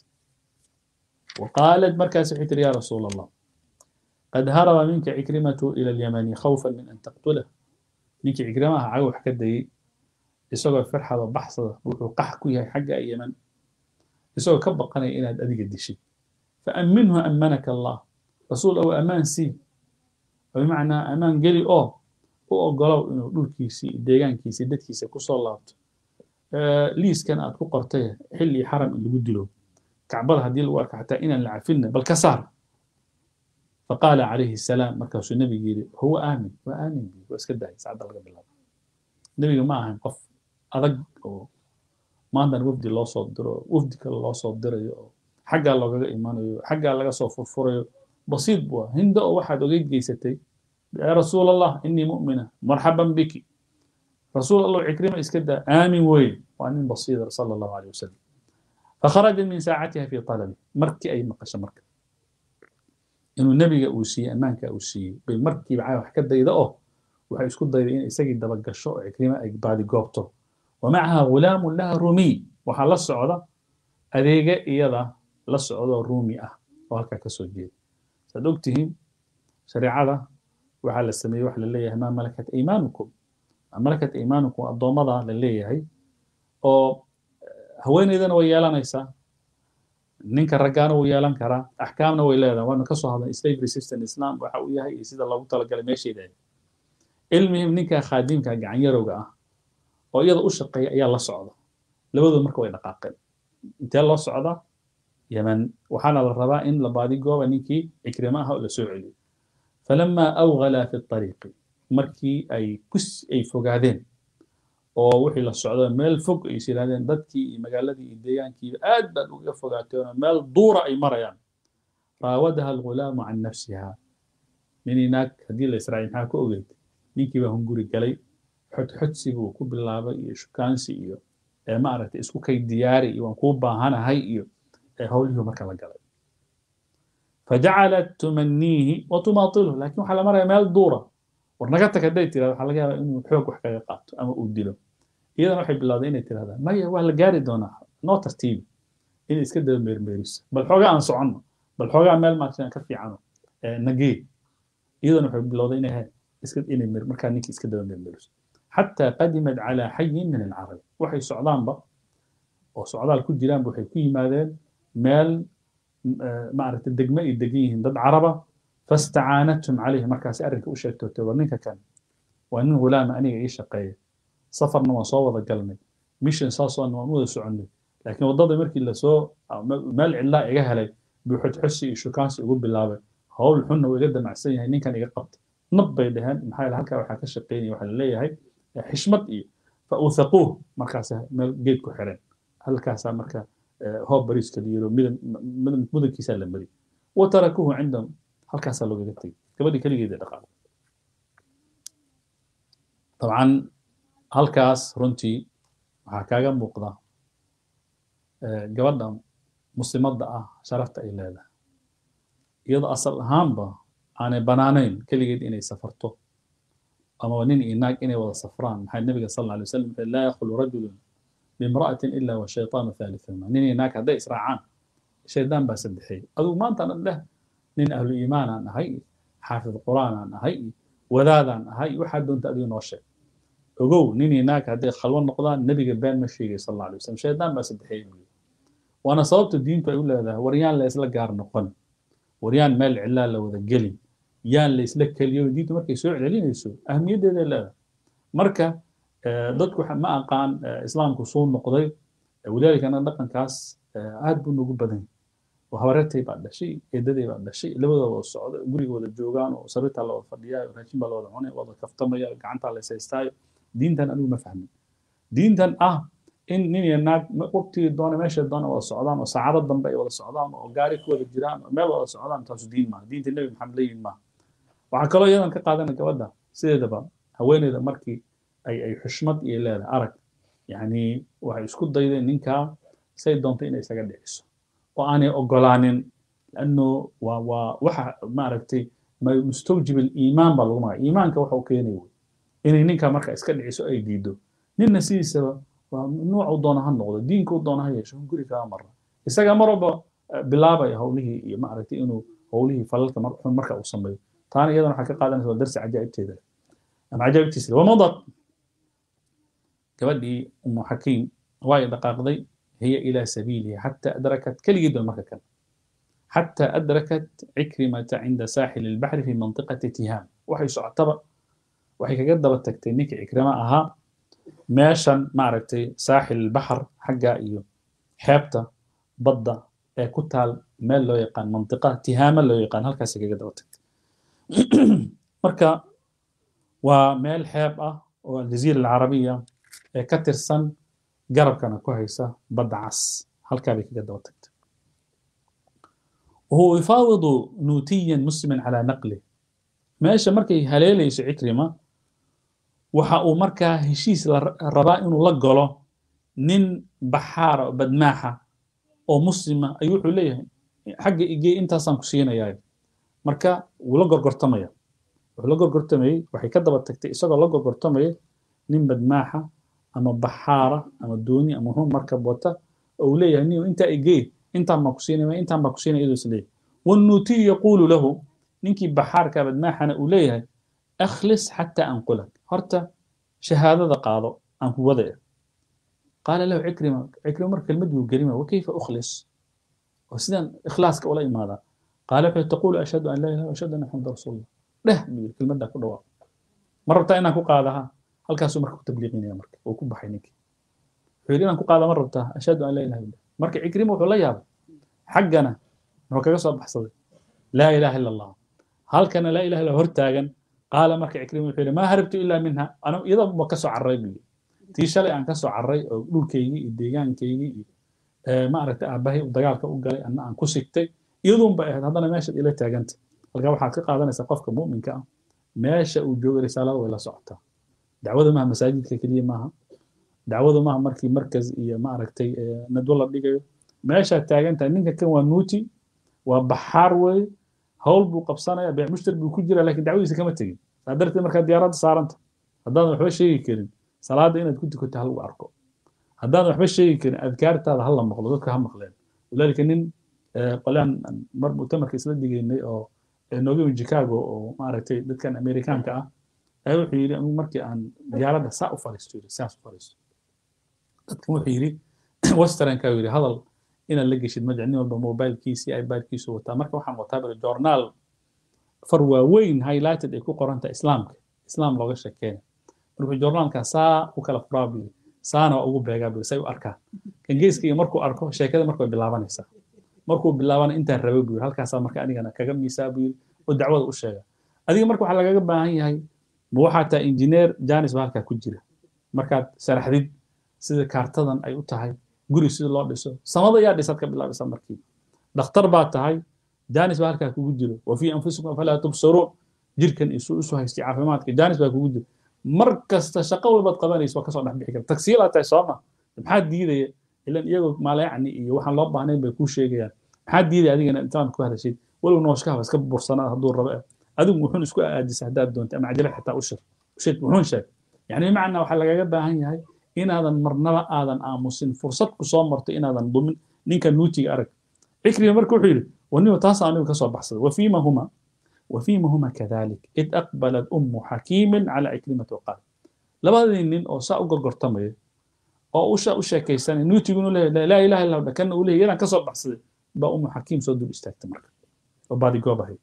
وقالت مركز حيتر يا رسول الله قد هرب منك عكرمة إلى اليمن خوفا من أن تقتله منك عكرمة عاوح كدي isagoo farxada baxsada wuxuu qax ku yahay xagga yeman isagoo ka baqanaya inaad adiga dishid faaminhu amanaka allah rasuul ow ammaan sii oo bimacnaa ammaan geli oo u ogolow inuu dhulkiisii deegaankiisii dadkiisa kusoo laabto liiskan aad ku qortay xilli xaram in lagu dilo kacbada haddii lagu arka xataa inaan la cafinna bal ka saar faqaala calayhi salaam markaasuu nebigu yidhi huwa aamin waa aamin waa iska dahay saacadda laga bilaabo nebiga ma ahan qof adag oo maantana wafdi loo soo diro wafdi kale loo soo dirayo oo xaggaa loogaga imanayo xaggaa laga soo furfurayo basiid buu ah hinda oo waxaad ogeyd geysatay yaa rasuul allah inii mu'mina marxaban biki rasuul allah cikrima iska daa aamin weyn waa nin basiida sala allahu alayh wasalam fakharajat min saacatiha fi talabi markii ay maqasho marka inuu nebiga uu siiyey ammaanka uu siiyey bay markiiba caa wax ka dayda oo waxay isku dayday in isagii dabagasho oo cikrima ay baadi goobto ومعها غلام لها رومي waxaa la socda adeega iyada la socdo ruumi ah oo halkaa ka soo jeeda saad ogtihiin shareecada waxaa la sameeyey waxa la leeyahay maa malakat aymaanukum maa malakat aymaanukum addoommada la leeyahay oo haweeneydana way yeelanaysaa ninka raggaana wuu yeelan karaa axkaamna way leedahay waanu ka soo hadlay slavery system islam waxa uu yahay iyo sida loogu talagalay meesheeda ilmihim ninka khaadimka gacan yarowga ah oo iyada u shaqeeya ayaa la socda labadooda marka way dhaqaaqeen intee loo socdaa yemen waxaana la rabaa in la baadigooba ninkii cikrima aha oo la soo celiyo falamaa awgala fi طariiqi markii ay kus ay fogaadeen oo wixii la socdo meel fog ay is yidhahdeen dadkii iyo magaaladii iyo deegaankiiba aad baad uga fogaateen oo meel duura ay marayaan raawadaha algulaamu can nafsiha ninii naag haddii la israaciy maxaa ka ogeyd ninkii baa hunguri galay xodxodsiga uu ku bilaabay iyo shukaansi iyo maaragtay isku kay diyaari iyo waan kuu baahanahay iyo howlihii marka la galay fajacalat tumaniihi wa tumaatiluhu laakiin waxaa la maraya meel duura war naga tag hadday tirahdo waxaa laga yaabaa inuu xoog wax kaga qaato ama uu dilo iyadana waxay bilowday inay tirahdaan maya waa la gaari doonaa noo tartiibi inay iska daba meermeeriso bal xoogaa aan soconno bal xoogaa meel maaragtay ka fiicano nagee iyadana waxay bilowday inay iska inay markaa ninkii iska daba meermeeriso حتى قدمت على حي من العرب waxay socdaanba oo socdaal ku jiraanba waxay ku yimaadeen meel maaragtay degme ay degan yihiin dad caraba fastacaanathum calayhi markaasi arrinka u sheegtootay war ninka kan waa nin hulaama aniga ii shaqeeya safarna waan soo wada galnay mission saasoona waan u wada soconnay laakiin waddada markii lasoo meel cidlaa iga helay buu xodxosi iyo shukaansi ugu bilaabay howl xunna wuu iga damacsan yahay ninkan iga qabta nab bay dhaheen maxaa yeele halkaa waxaa ka shaqeynaya waxaa la leeyahay xishmad iyo fa uthaquuh markaas meel geed ku xireen halkaasaa marka hoob bariiska la yiro mudankiisaa la mari wa tarakuuhu cindahum halkaasaa loogaga tegay gabadhii keligeeda dhaqaaqay dabcan halkaas runtii waxaa kaaga muuqda gabadha muslimadda ah sharafta ay leedahay iyadoo asal ahaanba aanay banaanayn keligeed inay safarto ama nin iyo naag inay wada safraan maxaa nabiga sal alla alay wasalam wuxuu laa yakhlu rajulun bimra'atin ila wa shaytaanu thalithuma nin iyo naag hadday israacaan shaydaan baa saddexeey adigu maanta dhan leh nin ahlu iimaan aan ahay xaafid qur'aan aan ahay wadaadaan ahay waxaa doonta adigu noo sheeg ogow nin iyo naag hadday khalwo noqdaan nebiga been ma sheegay sal alla alay wasalam shaydaan baa saddexeey buu waana sababta diintu ay u leedahay waryaan la isla gaar noqon waryaan meel cilaa la wada gelin yaan la isla keliyo diintu markay soo celinayso ahmiyaddeeday leedahay marka dadku ma aqaan islaamku suu noqday walidaalikana dhaqankaas aad buu nagu badan yahay habareertay baa dhashay eedaday baa dhashay labadooda wada socda guriga wada joogaan oo sariirtaa la wada fadhiyaa raashin baa la wada cunay wada kaftamaya gacantaa la ishaystaayo diintan anigu ma fahmin diintan ah in nin iyo naag waqtigii doona meesha doona wada socdaan oo saacado dambe ay wada socdaan oo gaari ku wada jiraan oo meel wada socdaan taasu diin maaha diinta nebi maxamed la yimid maaha waxaa kaloo iyadan ka qaadana gabadha sideedaba haweeneyda markii ay ay xushmad iyo leedahay arag yacni waxay isku daydeen ninkaa say doonto inay isaga dhiciso oo aanay ogolaanin lanno waa waa waxa maaragtay mustawjib aliimaan baa lagu magaya iimaanka waxa uu keenay wey inay ninkaa marka iska dhiciso ay diido ninna sidiisaba waa nuucu doona ha noqdo diinka u doona ha yeesho guri kaga mara isaga mar walba bilaabaya howlihii iyo maaragtay inuu howlihii falalka xun marka uu sameeyo taana iyadana waxaa ka qaadanaysa waa darsi cajaa'ibteeda ama cajaa'ibtiisa wamadad gabadhii umu xakiim way dhaqaaqday hiya ilaa sabiilihi xata adrakat keligeed ba marka kale xata adrakat cikrimata cinda saaxili albaxri fi mantiqati tihaam waxay socotaba waxay kaga daba tagtay ninkii cikrima ahaa meeshan maaragtay saaxil albaxr xagga iyo xeebta badda ee ku taal meel loo yaqaan mantiqa tihaama loo yaqaan halkaasay kaga daba tagtay marka waa meel xeeb ah oo aljaziira alcarabiya ee ka tirsan garabkana ku haysa badda cas halkaa bay kaga daba tagtay وهو يفاوض نوتيا مسلما على نقله meesha markay haleelayso cikrima waxa uu markaa heshiis la rabaa inuu la galo nin baxaara oo badmaaxa oo muslima ayuu wuxuu leeyahay xagga igee intaasaan ku siinayaa marka wuu la gorgortamaya wuxuu la gorgortamayey waxay ka daba tagtay isagoo la gorgortamaya nin badmaaxa ama baxaara ama dooni ama wuxuu markab wata oo uu leeyahay nin intaa igee intaan baan ku siinaya intaan baan ku siinaya iyadoo is leeyahay والنوتي يقول له ninkii baxaarka badmaaxana uu leeyahay akhlis xataa anqulak horta shahaadada qaado aan ku wadaya qaala lahu cikrima cikrima mar kelmad buu gelima wakayfa ukhlis oo sidaan ikhlaaska ula imaadaa qaala wuxuu taqulu ashhadu an laa ilaha ashhadu anna maxamada rasuulullah dheh buu yiri kelmaddaa ku dhawaaq ma rabtaa inaan ku qaadaha halkaasuu marka ku tabliiqinaya marka uu ku baxay ninkii wuxuu yidhi inaan ku qaada ma rabtaa ashhadu an laa ilaha illa marka cikrima wuxuu la yaabay xaggana muxuu kaga soo baxsaday laa ilaha illa allah halkana laa ilaha illa hortaagan qaala marka cikrima wuxuu yidhi maa harabtu ilaa minha anu iyada ma ka soo carray buu yidhi tii shalay aan ka soo carray oo dhulkaygii iyo deegaankaygii iyo ma aragtay aabbahay dagaalka u galay anna aan ku sigtay iyaduun bay ahayd haddana meeshaad ila taaganta halkaa waxaad ka qaadanaysaa qofka mu'minka ah meesha uu joogo risaalada way la socotaa dacwada maaha masaajidka keliya maaha dacwada maaha markii markaz iyo ma aragtay nadwo la dhigayo meeshaad taagantahay ninka kan waa nuuti waa baxaar weeye hawl buu qabsanaya beec mushtari buu ku jira laakiin dacwadiisa kama tegin saa darteed markaa diyaaradda saaranta haddaadan waxba sheegi karin salaada inaad ku tukato ha lagu arko haddaadan waxba sheegi karin adkaartaada ha la maqlo dadka ha maqleen walaalika nin qolaan mar mutamarka isla digaynay oo nooga yimi chicago oo maaragtay dadkan amerikaanka ah ayaa wuxuu yidhi anigu markii aan diyaaradda saa u fariisto yidhi saas u fariisto dadkan wuxuu yidhi westernka yidhi hadal inaad la geshid ma nin walba mobilkiisi ipadkiisu wataa marka waxaan wataa bari journaal far waaweyn highlighted ay ku qoranta islaamka islaam looga sheekeena markuu journaalka saa u kala furaa buu yidhi saana waa ugu beegaa buu say u arkaan kan geeskiga markuu arko sheekada marka way bilaabanaysaa markuu bilaabana intaan rabay buu yidhi halkaasaa marka anigana kaga miisaa buu yidhi oo dacwada u sheega adiga marka waxaa lagaga baahan yahay ma waxaa tahay injineer janis baa halkaa ku jira markaad sharaxdid sida kaartadan ay u tahay guri sida loo dhiso samada yaa dhisaad ka bilaabaysaa markii dhakhtar baa tahay janis baa halkaa kugu jiro wa fii anfusikum falaa tubsaruun jirkan isu isu haystay caafimaadka janis baa kugu jiro mar kasta shaqo walbaad qabanaysa waa kasoo dhex bixi karta tagsiilaa tahay sooma maxaa diidaya ilan iyagoo maalayacni iyo waxaan loo baahnayn bay kuu sheegayaan maxaa diidaya adigana intaan ku hadashid walow nooshkaha iska bursanaa hadduu rabo adigu wuxuun isku aadisa haddaad doonta ama cajala xitaa u shir shid wuxuun sheeg yani bimacnaa waxaa lagaga baahan yahay inaadan marnaba aadan aamusin fursad ku soo marto inaadan dumin ninka nuutiga arag cikrima marka wuxuu yidhi waniba taas anigu ka soo baxsaday wafiima huma وفيما هما كذلك إذ أقبلت أم حكيم على عكرمة وقال labadii nin oo saa u gorgortamaya oo usha u sheekaysanaya nuutigunu leeyahay laa ilaha illa allah kana uu leeyahay inaan ka soo baxsaday baa umu xakiim soo dul istaagtay marka oo baadi goob ahayd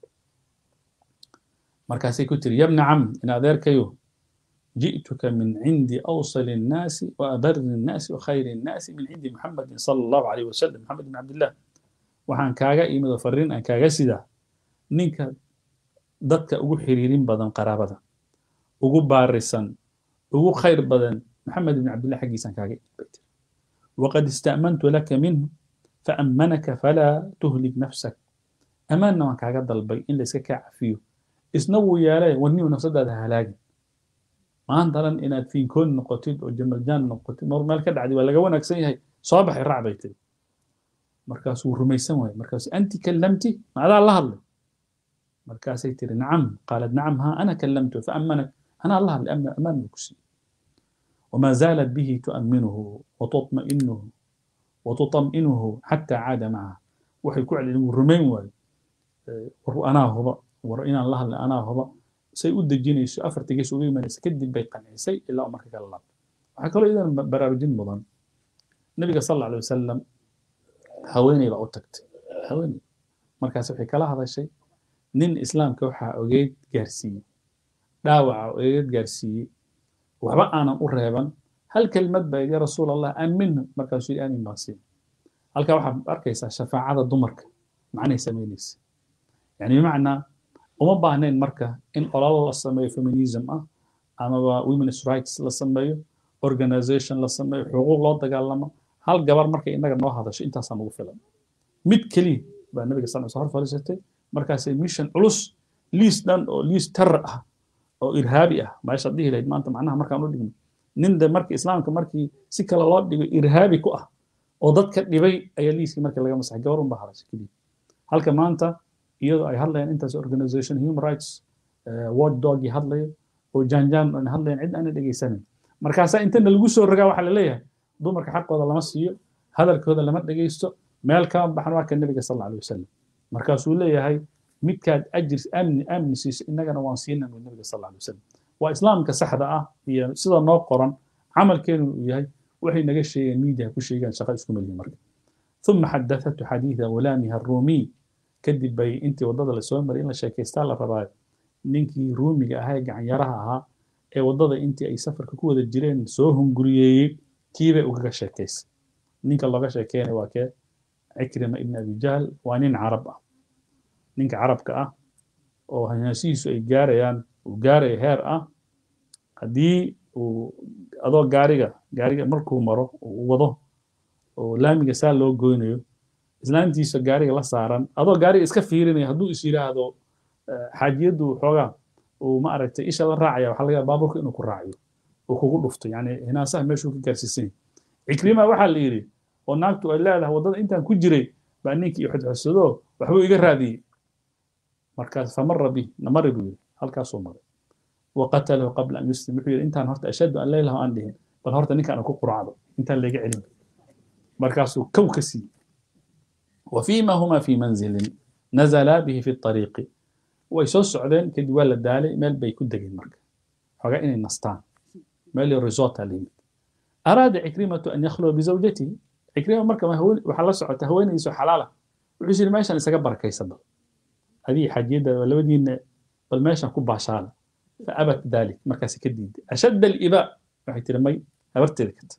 markaasay ku tiri yabna cam in adeerkayo ji'tuka min cindi awsali الnaasi وأبر الناasi وخayr الناasi min cindi محمد صلى الله عليه وسلم محمد بن عبد الله waxaan kaaga imid oo fariin aan kaaga sidaa ninka dadka ugu xiriirin badan qaraabada ugu baarisan ugu khayr badan maxamed ibn cabdillah xaggiisaan kaaga imid waqad ista'mantu laka minhu faamanaka falaa tuhlik nafsak amaanna waan kaaga dalbay in layska kaa cafiyo isna wuu yeelay warniyu nafsadaada halaagin maanta dhan inaad fiinkoon noqotid oo jamaljaan noqotid mar meel ka dhacday waa laga wanaagsan yahay soo baxay raac bay tiri markaasuu rumaysan waayey markaasu anti kallamti ma adaa la hadlay markaasay tiri nacam qaalat nacam ha ana kallamtu faamanak anaa la hadlay amaan buu ku siiyey وما زالت به تؤمنه وتطمئنه وتطمئنه حتى عاد معها waxay ku celin wuu rumayn waayo war anaa huba war inaan la hadlay anaa huba say u dejinayso afarta gees uga imanaysa kadib bay qancisay ilaa uu marka kala laabtay waxaa kaloo idan baraarujin mudan nabiga sal alla alay wasalam haweeney baa u tagtay haweeney markaas waxay kala hadashay nin islaamka waxaa ogeyd gaarsiiyey dhaawaca ogeyd gaarsiiyey waxba aanan u reeban hal kelmad baa ya rasuul allah aaminhu markaasuu yidhi aamin baan siin halkaa waxaad arkaysaa shafaacada dumarka macnay samaynaysa yani bimacnaa uma baahnayn marka in ololo la sameeyo feminism ah amaba women's rights la sameeyo organization la sameeyo xuquuq loo dagaalamo hal gabar markay innaga noo hadasho intaasaa nagu filan mid keliya baa nabiga sal sl hor fadhiisatay markaasay mission culus liis dhan oo liis terror ah oo irhaabi ah meeshaad dhihi lahayd maanta macnaha markaan u dhigno nin de markii islaamka markii si kale loo dhigo irhaabi ku ah oo dadka dhibay ayaa liiskii markii laga masaxay gabar unbaa hadashay keliya halka maanta iyadoo ay hadlayaan intaas organization human rights watch dogii hadlayo oo jaanjaan aan hadlayan cid aanan dhegaysanin markaasaa intana lagu soo rogaa waxaa la leeyahay dumarka xaqooda lama siiyo hadalkooda lama dhegaysto meel kama baxan waa ka nebiga sal alla alay wasalam markaasuu leeyahay midkaad ajir amni amni siiso innagana waan siinan buu nebiga sal alla alay wasalam waa islaamka saxda ah iyo sida noo qoran camalkeenu uu yahay waxay naga sheegeen miidiya ku sheegaan shaqa isku melihin marka ثم حدثته حديث غلامها الرومي kadib bay intii waddada lasoo maray in la sheekaystaa la rabaa ninkii ruumiga ahaa ee gacanyaraha ahaa ee waddada intii ay safarka ku wada jireen soo hunguriyeeyey kiibay ugaga sheekaysay ninka looga sheekeynay waa kee cikrima ibn abi jahl waa nin carab ah ninka carabka ah oo hanyaasihiisu ay gaarayaan uu gaaraya heer ah haddii uu adoo gaariga gaariga markuu maro uu wado oo laamiga saa loo goynayo islaantiisa gaariga la saaran adoo gaariga iska fiirinaya hadduu is yidhaahdo xaajiyaddu xoogaa uu ma aragtay isha la raacaya waxaa laga baaburka inuu ku raaciyo uu kugu dhufto yani hinaasaha meeshuu ka gaarsiisan yahay cikrima waxaa la yidhi oo naagtu ay leedahay waddada intaan ku jiray baa ninkii i xodxodsado waxbuu iga raadiyey markaas famara bi namari buu yidhi halkaasuu maray waqatalahu qabla an yuslim wuxuu yidhi intaan horta ashhadu an laa ilaha aan dhihin bal horta ninkaan ku quracdo intaan layga celin markaasuu kow ka siiyey وفيما هما في منزل نزلا به في الطريق ويسو سعودين كدي ولا دالي ميل بي كدغين مرك حوغا اني نستان ميل ريزوتا ليمت أراد عكرمة أن يخلو بزوجته عكرمة مركا ما هو وحلا سعوتا هوين يسو حلالة وحسين ماشان يساقا بركة يسبب هذه حاجيدة ولا ودين بل ماشان كوبا شالة فأبت ذلك مركا سكديد أشد الإباء راح ترمي أبرت ذكت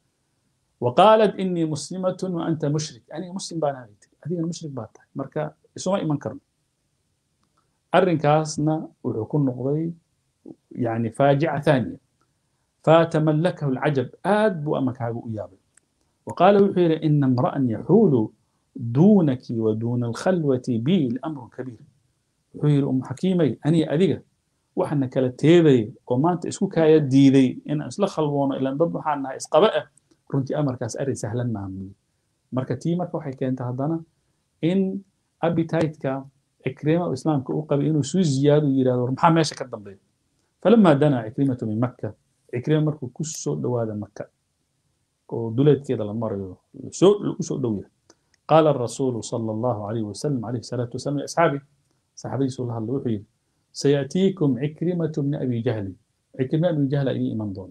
وقالت إني مسلمة وأنت مشرك يعني مسلم بان هذه هذه المشرك بات مركا اسمه إيمان كرم أرنكاسنا ويكون نقضي يعني فاجعة ثانية فتملكه العجب آد بو أمك هاقو إيابي وقال وحير إن امرأ يحول دونك ودون الخلوة بي لأمر كبير وحير أم حكيمي أني أذيك وحنا كلا تيذي وما أنت اسكو كايا ديذي إن أسلا خلونا إلا ضد حالنا إسقبأه runtii amarkaas arrin sahlan maaha buyi marka tii marka waxay keentay haddana in appetite-ka cikrima islaamka u qabay inuu suu ziyaado yidhahdo maxaa meesha ka dambeeya falamaa danaa cikrimatu min makka cikrima markuu ku soo dhowaada maka oo duleedkeeda la marayo soo lagu soo dhow yahay qaala arasuulu sala allahu alayhi wasalam alayhi salaatu wasalam liasxaabi saxaabadiisu la hadla wuxuu yidhi sayatiikum cikrimatu bni abi jahli cikrima ibni jahla idiin iman doona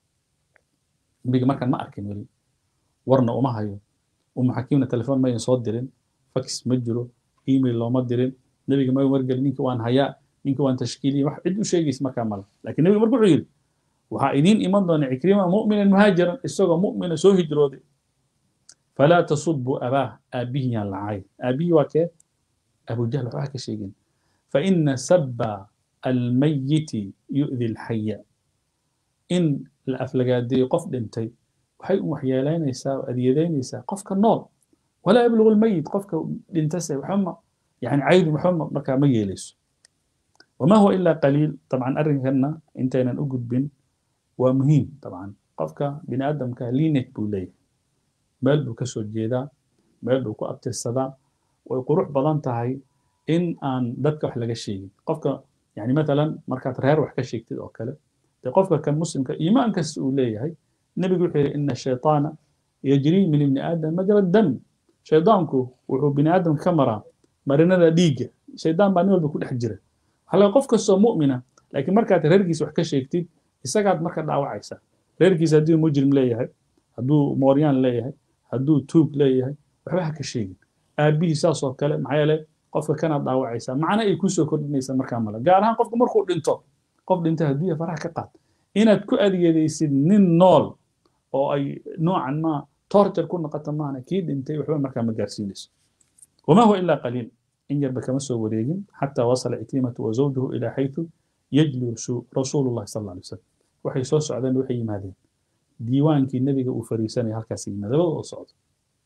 nabiga markaan ma arkin weli warna uma hayo umu xakiimna telefoon mayan soo dirin fax ma jiro email looma dirin nabiga ma wargelin ninka waan hayaa ninka waan tashkiiliya wax cid u sheegaysa markaa male laakiin nabiga marka wuxuu yidhi waxaa idiin iman doona cikrima mu'minan muhaajiran isagoo mu'mina soo hijrooday falaa tasubu abaah aabbihii yaan lacay aabbihii waa kee abujahl waxbaa ka sheegin faina saba almayiti yu'di alxaya in la aflagaadeeyo qof dhintay waxay u waxyeelaynaysaa oo adiyadaynaysaa qofka nool walaa yablugu lmayit qofka dhintase waxbama yani caydu waxbama markaa ma yeelayso wama huwa ilaa qaliil dabcan arrinkanna intaynan u gudbin waa muhiim dabcan qofka bini aadamka linet buu leeyahay meel buu ka soo jeedaa meel buu ku abtirsadaa way qurux badan tahay in aan dadka wax laga sheegin qofka yani matalan markaad reer wax ka sheegtid oo kale dee qofka kan muslimka iimaan kasta uu leeyahay nebigu wuxuu yidhi ina shayطaana yajrii min ibni aadam majra dam shaydaanku wuxuu bini aadamka ka maraa marinada dhiigga shaydaan baa nin walba ku dhex jira waxaa laga qof kastoo mu'mina laakiin markaad reerkiisa wax ka sheegtid isagaad marka dhaawacaysa reerkiisa hadduu mujrim leeyahay hadduu mooryaan leeyahay hadduu tuug leeyahay waxba ha ka sheegin aabbihii saas oo kale maxaa yeele qofka kanaad dhaawacaysaa macna ay kusoo kordhinaysa markaa male gaar ahaan qofka markuu dhinto qof dhintay adduunya faraha ka qaad inaad ku adeegaysid nin nool oo ay noocan ma torture ku noqota maana kii dhintay waxba markaa ma gaarsiinayso wama huwa ilaa qaliil in yarba kama soo wareegin xataa wasala ikrimatu wa zawjuhu ilaa xaytu yajli rasuulu llahi sal alla alay wasalam waxay soo socdeen waxay yimaadeen diiwaankii nebiga uu fariisanaya halkaas yimid labada oo socdo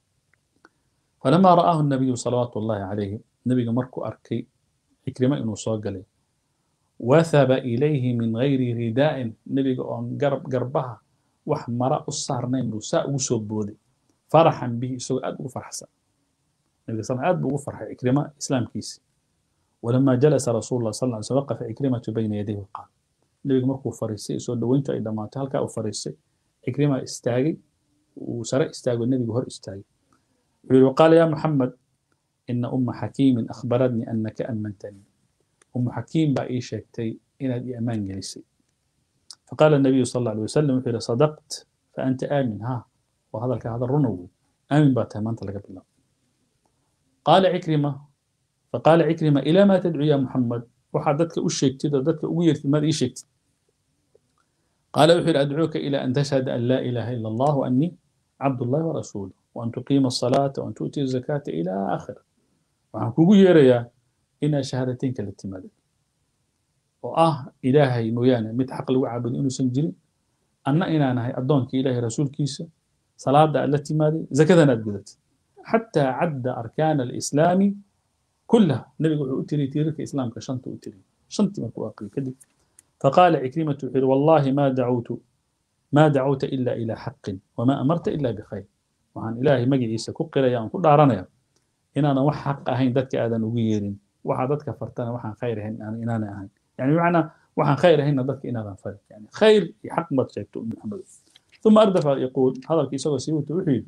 falamaa ra'aahu nabiyu salawaatu ullahi calayhi nebiga markuu arkay cikrimo inuu soo galay wathaba ilayhi min gayri ridaa'in nebiga oon garab garbaha wax mara u saarnayn buu saa ugu soo booday faraxan bihi isagoo aad ugu farxsan nebiga sal aad buu ugu farxay cikrima islaamkiisi ولما جلس رسول الله صلى الله عليه وسلم وقف عكرمة بين يديه وقال نبي مركو فريسي سو دوينتو اي دمانتو هلكا او فريسي عكرمة استاغي وسرى استاغي النبي هور استاغي وقال يا محمد إن أم حكيم أخبرتني أنك أمنتني أم حكيم بقى إيه شيكتي إن هذه أمان جلسي فقال النبي صلى الله عليه وسلم في صدقت فأنت آمن ها وهذا هذا الرنو آمن باتها ما أنت لك بالله قال عكرمة فقال عكرمة إلى ما تدعو يا محمد وحدتك أشيكت دتك أويرت ما إيشيكت قال أحر أدعوك إلى أن تشهد أن لا إله إلا الله وأني عبد الله ورسوله وأن تقيم الصلاة وأن تؤتي الزكاة إلى آخر وعن كوكو يريا إن شهادتين كالاتماد وآه إلهي مويانا متحق لو عبد إنه سنجري أن إنا نهي أدونك إلهي رسول كيسة صلاة التي مادي زكاة نادقدت حتى عد أركان الإسلام كلها النبي يقول أتري تيرك إسلامك شنت أتري شنت من أقري كذب فقال عكرمة والله ما دعوت ما دعوت إلا إلى حق وما أمرت إلا بخير وعن إلهي مجي عيسى كقرا يا كل دارنا إن أنا وح حق أهين دتك آذان وغيرين وح دتك فرتنا وح خير هن أنا إن أنا أهين يعني معنى وح خير هن دتك إن أنا فرق يعني خير حق ما تشيكتو محمد ثم أردف يقول هذا الكيس وسيوت وحيد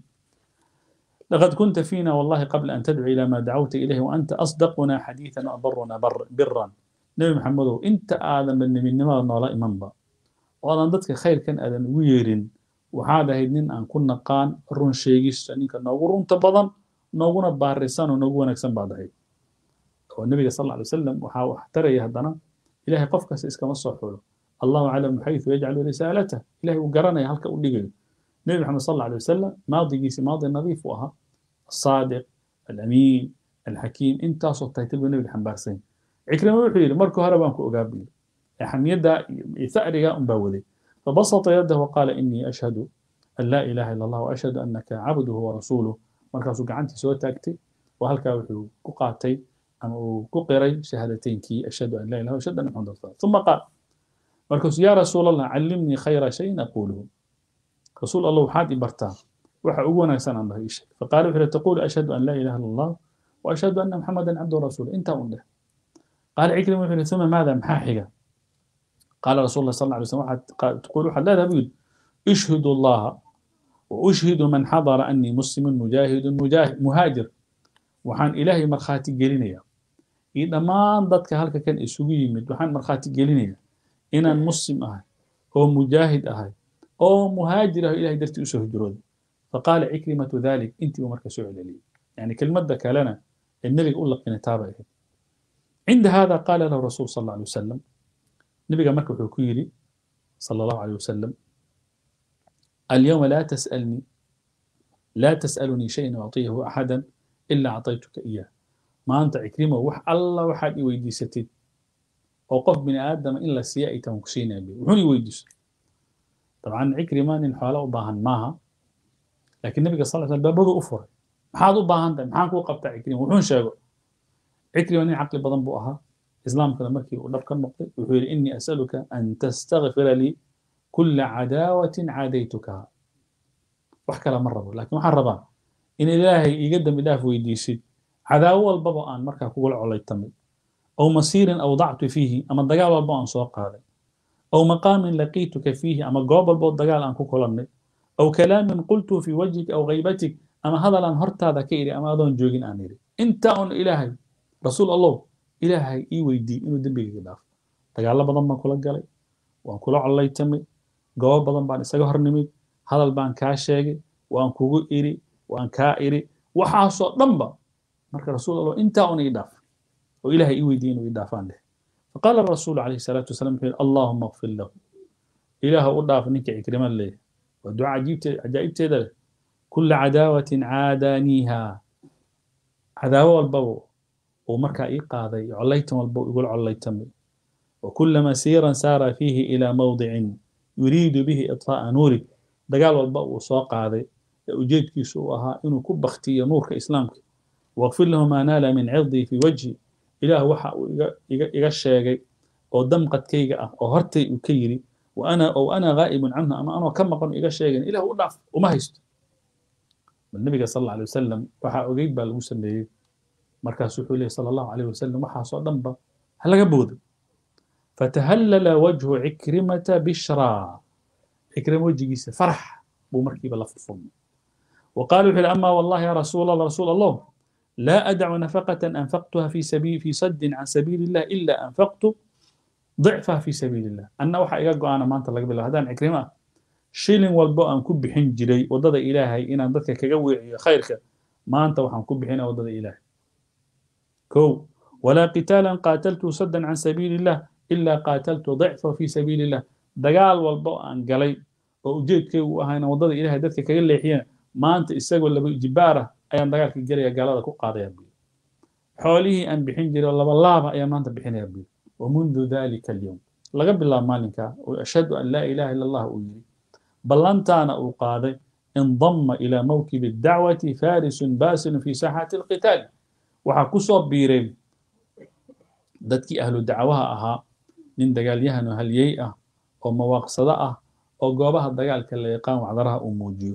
لقد كنت فينا والله قبل أن تدعو إلى ما دعوت إليه وأنت أصدقنا حديثا وأبرنا بر برا نبي محمد أنت آدم من من نما نولا إمام وأنا ضدك خير كان آدم ويرين وهذا هيدين أن كنا قان رون شيغيس أنك نوغرون تبضن نوغونا بارسان ونوغونا كسن بعد هيد والنبي صلى الله عليه وسلم وحاو احترى يهدنا إلهي قفك سيسك مصحوله الله أعلم حيث يجعل رسالته إلهي وقرنا هلك أولي النبي محمد صلى الله عليه وسلم ماضي جيسي ماضي نظيف وها الصادق الأمين الحكيم انت صوت تيتل النبي الحنبارسين عكرمة وحيل مركو هربان كو أقابل يحم يدا ثأري مباولي فبسط يده وقال إني أشهد أن لا إله إلا الله وأشهد أنك عبده ورسوله مركز قعنتي سوى تاكتي وهلك وحيل كقاتي أم كقري شهادتين كي أشهد أن لا إله إلا الله وأشهد أن محمد رسول الله ثم قال مركز يا رسول الله علمني خير شيء أقوله رسول الله وحاد برتاه waxa ugu wanaagsan aan dhahay sheeg faqaala wuxuu taqul ashhadu an la ilaha illa allah wa ashhadu anna muhammadan abdu rasul inta un dheh qaala ikrim wuxuu thumma maada maxaa xiga qaala rasul allah sallallahu alayhi wasallam waxaad taqul waxaad leedahay buu yidhi ishhidu allaha wa ushhidu man xadara annii muslimun mujaahidun muhaajir waxaan ilaahay markhaati gelinayaa iyo dhammaan dadka halka kan isugu yimid waxaan markhaati gelinayaa inaan muslim ahay oo mujaahid ahay oo muhaajir ah ilahay dartii usoo hijrooday فقال عكرمة ذلك أنت ومرك سعود لي يعني كلمة ذاك لنا النبي يقول لك نتابع عند هذا قال له الرسول صلى الله عليه وسلم نبي مكة حكيري صلى الله عليه وسلم اليوم لا تسألني لا تسألني شيئا أعطيه أحدا إلا أعطيتك إياه ما أنت عكرمة وح الله وحد يويدي ستين وقف من آدم إلا سيائي تمكسين به وحوني يويدي طبعا عكرمة إن حاله باهن معها laakiin nabiga sal sl baabadu u furay maxaad u baahan tahay maxaan kuu qabtaa cikrima wuxuun sheego cikrima nin caqli badan buu ahaa islaamkana markii uu dhab ka noqday wuxuu yidhi innii asaluka an tastakfira lii kula cadaawatin caadaytukaha wax kale ma rabo laakiin waxaan rabaa in ilaahay iiga dambi dhaaf weydiisid cadaawo walbaba aan markaa kugula colaytamay aw masiirin awdactu fiihi ama dagaal walbo aan soo qaaday aw maqaamin laqiituka fiihi ama goob walboo dagaal aan ku kulannay أو كلام قلته في وجهك أو غيبتك أما هذا لان هرتا ذا كيري أما أظن جوجين أنيري أنت أن إلهي رسول الله إلهي إي ويدي إنه دنبي يداف تقال بدن ما كلا قالي وأن كلا على يتمي جواب بدن بان إساق هرنمي هذا البان كاشيغي وأن كوغو إيري وأن كا إيري وحاسو دنبا مرك رسول الله أنت أن يداف وإلهي إي ويدي إنه يدافان له فقال الرسول عليه الصلاة والسلام اللهم اغفر له إله أضاف نك عكرما له ودعاء عجيبت عجائب تيدا كل عداوة عادانيها عداوة والبو ومركا إي قاضي عليتم والبو يقول عليتم وكل مسيرا سار فيه إلى موضع يريد به إطفاء نورك dagaal walba uu soo qaaday ee ujeedkiisu uu ahaa inuu ku baktiyo nuurka islaamka waqfir lahu maa naala min cirdii fii wajhi ilaah waxa uu iga iga iga sheegay oo damqadkayga ah oo hortay uu ka yidhi wa ana ow ana ghaa'ibun canhu ama anoo ka maqan iga sheegan ilah u dhaaf uma haysto bal nabiga sal alla alay wasalam waxaa ogeyd baa lagu sameeyey markaas wuxuu leeyahy sala allahu alayh wasalam waxaasoo dhanba ha laga boodo fatahallala wajhu cikrimata bishraa cikrima wejigiisa farax buu markiiba la furfurmay وقال وحل أما والله يا رسول الله رسول الله لا أدع نفقة أنفقتها في سبيل في صد عن سبيل الله إلا أنفقت ضعفها في سبيل الله أنا وحا إيقاقو أنا ما أنت لقبل هذا عكرمة شيلين والبو أن كب حين جري وضد إلهي إن ضدك كجوي خيرك ما أنت وحا كب حين وضد إلهي كو ولا قتالا قاتلت صدا عن سبيل الله إلا قاتلت ضعفه في سبيل الله دقال والبو أن قلي وجيت كي وهاينا وضد إلهي ضدك كجلي حين maanta isagoo laba jibaara ayaan dagaalka gelaya gaalada ku qaadaya buyi xoolihii aan bixin jiray oo laba laaba ayaan maanta bixinaya buyi wamundu dalika alyowm laga bilaabo maalinka oo ashhadu an laa ilaha ila allah uu yidhi ballantaana uu qaaday indama ilaa mawkibi dacwati farisun basilun fi saaxaati alqitaali waxaa ku soo biireen dadkii ahlu dacwaha ahaa nin dagaalyahano halyey ah oo mawaaqsado ah oo goobaha dagaalka la yaqaan wacdaraha uu muujiyo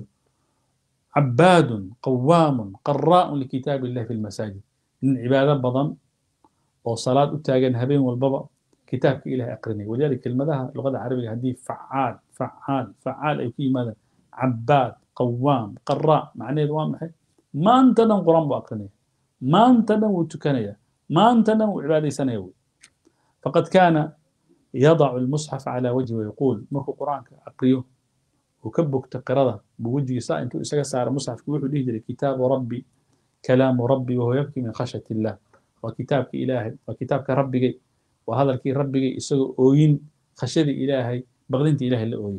عباد قوام قراء لكتاب الله في المساجد من عبادة بضن وصلاة أتاجن هبين والبابا كتاب إله أقرني ولذلك المدها اللغة العربية هذه فعال فعال فعال أي في ماذا عباد قوام قراء معناه دوام ما أنت نم قرآن بأقرني ما أنت نم وتكنية ما أنت نم عبادة سنوي فقد كان يضع المصحف على وجهه ويقول مركو قرآن أقريه وكبك تقرضه بوجهي ساء انتو اسغا سار مصحف وحو ديه جري كتاب ربي كلام ربي وهو يبكي من خشية الله وكتابك إلهي وكتابك ربي وهذا الكي ربي اسغا اوين خشية إلهي بغدنت إلهي اللي اوين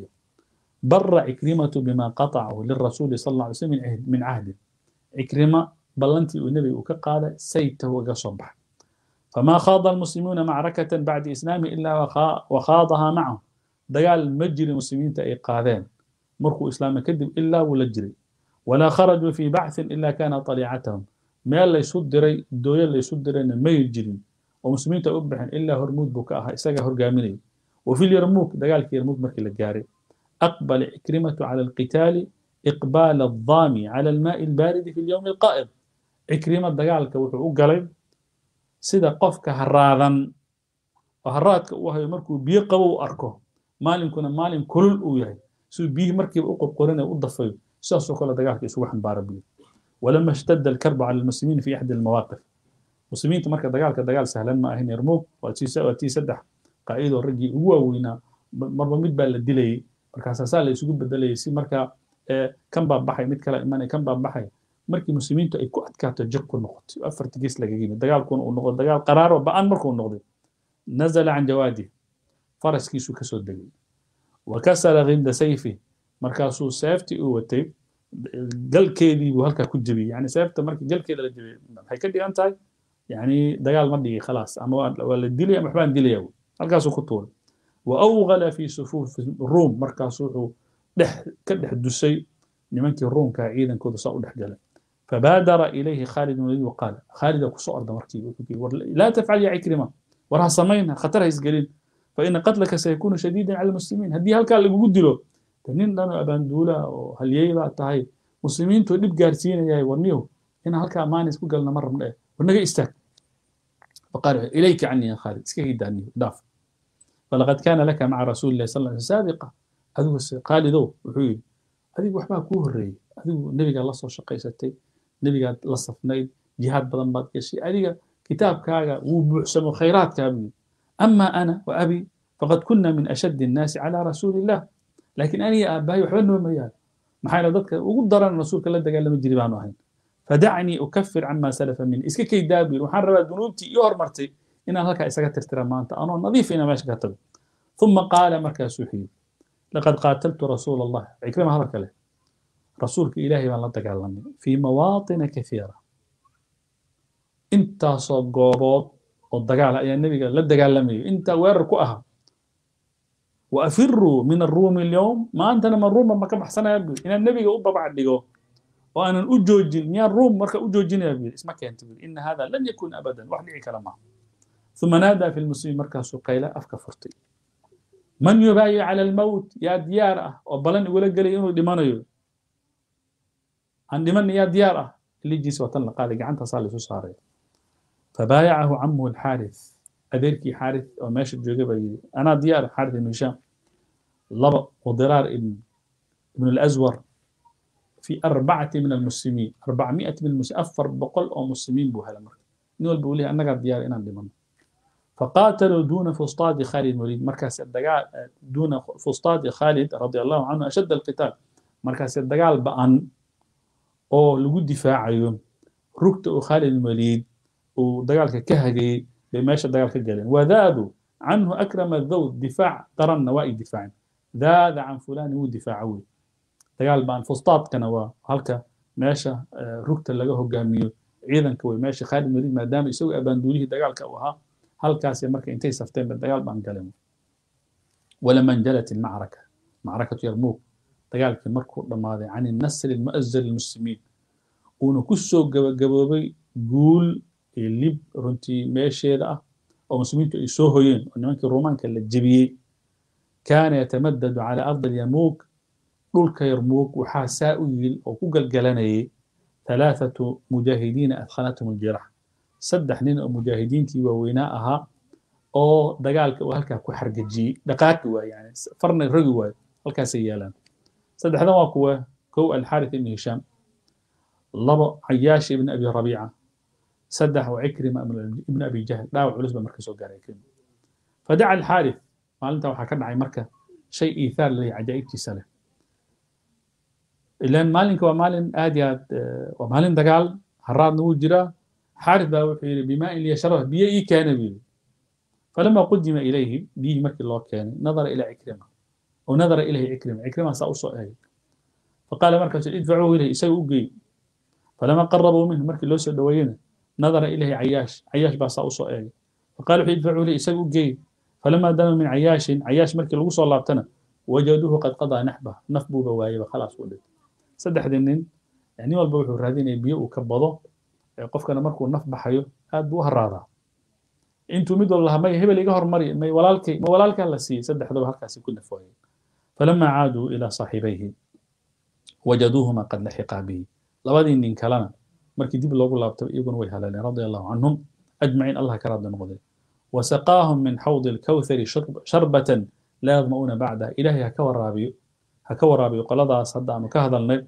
بر عكرمة بما قطعه للرسول صلى الله عليه وسلم من عهد, من عهد عكرمة بلنتي النبي وكقال سيته وقصبح فما خاض المسلمون معركة بعد إسلامه إلا وخاضها معه دقال مجري المسلمين تأيقاذين مركو إسلام كذب إلا ولجري ولا خرجوا في بعث إلا كان طليعتهم ما لا يصدري دويا لا يصدري ما يجري ومسلمين تأبحن إلا هرمود بكاها إساقا هرقامني وفي اليرموك دقال يرموك مركي للجاري أقبل عكرمة على القتال إقبال الضامي على الماء البارد في اليوم القائض عكرمة دقال كوحو قلب سيدا قفك هرادا وهرادك وهي مركو بيقبو أركو maalinkuna maalin kulul uu yahay siduu biyihii markiiba u qorqorinaya u dafayo sidaasoo kale dagaalka isugu xambaara biyo walama ishtadda alkarbu cala almuslimiin fi axdi almawaaqif muslimiinta marka dagaalka dagaal sahlan ma ahin yarmuug waa tii saddex qaacidoo raggii ugu waaweynaa marba mid baa la dilayay markaasaa saa la isugu bedelayay si markaa kan baa baxay mid kale imanay kan baa baxay markii muslimiintu ay ku adkaato jir ku noqotay afarti gees laga yimid dagaalkuna uu noqdo dagaal qaraaro ba-an markuu noqday nazala can jawaadih faraskiisu ka soo degay wakasara ghinda sayfi markaasuu seeftii uu watay galkeedii buu halkaa ku jebiyey yani seefta marka galkeeda la jebiyey maxay ka dhigan tahay yani dagaal ma dhigi khalaas ama waa la dilaya ama waxbaan dilaya halkaasuu ku tuuray wa awgala fi sufuufi ruum markaas wuxuu dhex ka dhex dusay nimankii ruumka ciidankooda saa u dhex galay فبادر إليه خالد بن وقال خالد كسو أرض مركي لا تفعل يا عكرمة ورها سمينها خطرها يسقلين فإن قتلك سيكون شديدا على المسلمين هدي هل كان لقو قدلو تنين لنا أبان دولا وهل ييبا تهي مسلمين تو دب قارسين يا ورنيو هنا هل كان ماني سكو قلنا مرة من إيه ورنقى استاك فقال إليك عني يا خالد اسكي داني داف فلقد كان لك مع رسول الله صلى الله عليه وسلم سابقة هذو خالد وحوي هذه وحبا كوه الري هذو النبي الله صلى الله عليه نبي قال لصفني جهاد بدن بعد كشي هذه كتاب كاغا وبحسن خيرات كابني أما أنا وأبي فقد كنا من أشد الناس على رسول الله لكن أنا يا أباي وحبنا ميال ما حين ضدك وقدر أن رسول الله قال لما جري بانو هين فدعني أكفر عما سلف مني إسكي كي دابير وحرب ذنوبتي يور مرتي إن هلك إسكا ترترى ما أنت أنا نظيف إنا ماشي كتب ثم قال مركز سوحي لقد قاتلت رسول الله عكرمة هذا له رسولك إلهي من الله في مواطن كثيرة انت صقوبات oo dagaal ayaa nebiga la dagaalamayo intaa weerar ku ahaa وأفروا من الروم اليوم ما أنت من الروم ما كم حسنا يبي إن النبي أوبا بعد ديجو وأنا أجوجين يا الروم مركا أجوجين يبي اسمك أنت إن هذا لن يكون أبدا واحد كلامه ثم نادى في المسلمين مركز سقيلة أفكا فرتي من يبايع على الموت يا ديارة وبلن يقول لك قال إنه دمانيو عن دمان يا ديارة اللي جيس وطن قال عنتها صار صار فبايعه عمه الحارث أديركي حارث وماشي الجوجة أنا ديار حارث بن هشام لبق وضرار ابن ابن الأزور في أربعة من المسلمين أربعمائة من المسلمين أفر بقل أو مسلمين بوها لمر نقول بقولي أنا قاعد ديار إنا دمان فقاتلوا دون فسطاط خالد الوليد مركز الدقاء دون فسطاط خالد رضي الله عنه أشد القتال مركز الدقاء بأن أو لقود دفاع يوم ركت خالد الوليد ودقالك كهجي بماشى دقالك جلين وذادوا عنه أكرم الذود دفاع ترى النوائي دفاع ذاد عن فلان هو دفاعوي دقال بان فسطاط كان هلك ماشى ركت اللي هو جاميو عيدا كوي ماشى خالد الوليد ما دام يسوي أباندوليه دقالك وها halkaas marka intay safteen dagaal baan galay ولما انجلت المعركة معركة يرموك dagaalkii markuu dhammaaday can النصر المؤزر للمسلمين uuna ku soo gabagaboobay guul iyo lib runtii meesheeda ah oo muslimiintu ay soo hoyeen oo nimankii ruumaanka la jebiyey kaana yatamadadu calى ardi اليرموك dhulka yarmuug waxaa saa u yil oo ku galgalanayay ثلاثة مجاهدين أثخنتهم الجراح saddex nin oo mujaahidiintii waaweynaa ahaa oo dagaalka uu halkaa ku xargajiyey dhaqaaqi waay yani farna rogi waayo halkaasay yaalaan saddexdan waa kuwa kow alxaarith ibn hishaam labo cayaash ibn abi rabiica saddex waa cikrima ibn abi jahl dhaawac culus ba marka soo gaaray cikrima fadaca alxaarith maalinta waxaa ka dhacay marka shay iithaar leh cajaa'ibtiisa leh ilaan maalinka waa maalin aad iyo aad waa maalin dagaal haraadna wuu jiraa حارث بقى وحي بماء ليشربه بيئي كان بيه فلما قدم إليه بيه مركي الله كان نظر إلى عكرمة ونظر إليه عكرمة عكرمة سأوصى أهي فقال مركز ادفعوه إليه يسوي أجي فلما قربوا منه مركي الله سدوينه نظر إليه عياش عياش بقى سأوصى أهي فقالوا ادفعوا إليه يسوي أجي فلما دنوا من عياش عياش مركي الله صلى الله عليه وجدوه قد قضى نحبه نفبه بوايه خلاص ولد سدح دنين يعني والبوح الرادين بيئو كبضه qofkana markuu naf baxayo aad buu u haraadaa intuu mid walba may hebel iga hormari may walaalkay ma walaalkaa la siiyey saddexdaba halkaasi ku nafooyeen falamaa caaduu ilaa saaxibayhi wajaduuhuma qad laxiqaa bihi labadii nin kalena markii dib loogu laabtay iyaguna way haleeleen radia allahu canhum ajmaciin allah ka raadda noqday wasaqaahum min xawdi alkawthari sharbatan laa yadma'uuna bacdaha ilaahay ha ka waraabiyo ha ka waraabiyo qoladaas hadda aanu ka hadalnay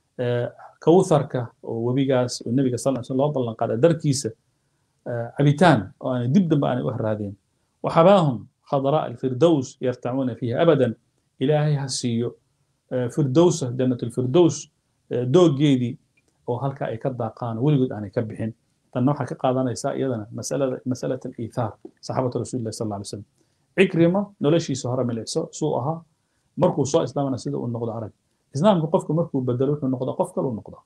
kawtharka oo webigaas oo nebiga sal sl loo ballan qaaday darkiisa cabitaan oo aanay dib dambe aanay u haraadeen waxabaahum khadraa alfirdows yartacuuna fiiha abadan ilaahay ha siiyo firdowsa jannat alfirdows dooggeedii oo halka ay ka daaqaan weligood aanay ka bixin tanna waxaa ka qaadanaysaa iyadana masalada masalat aliithaar saxaabatu rasulillahi sal alla alay slam cikrima noloshiisa hore milicso suu ahaa markuu soo islaamana sida uu noqdo arag islaamka qofku markuu bedelo wuxuu noqdaa qof kaluu noqdaa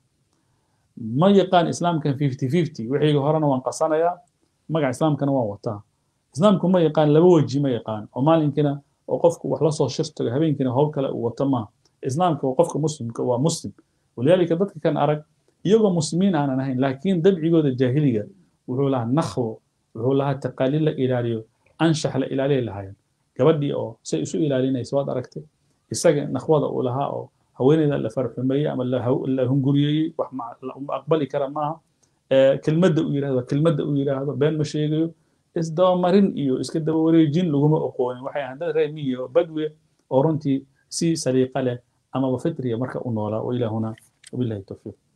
ma yaqaan islaamkan fifty fifty wixii horena waan qasanayaa magaca islaamkana waan wataa islaamku ma yaqaan laba weji ma yaqaan oo maalinkina oo qofku wax lasoo shirtago habeenkina howl kale uu wato maaha islaamka waa qofka muslimka waa muslim walidaalika dadka kan arag iyagoo muslimiin aanan ahayn laakiin dabcigooda jaahiliga wuxuu lahaa nakhwo wuxuu lahaa taqaaliid la ilaaliyo anshax la ilaaliyay lahaayeen gabadhii oo say isu ilaalinaysa waad aragtay isaga nakhwada uu lahaa oo haweeneyda la farxumeeyey ama la hunguriyeeyey wax aqbali kara maaha kelmadda u yidhahdo kelmadda u yidhaahdo been ma sheegayo isdabamarin iyo iska daba wareejin laguma oqoonin waxay ahaan dad reer miyi oo badwe oo runtii si saliiqa leh amaba fitriya marka u noolaa wa ilaahuna wabillahi tawfiiq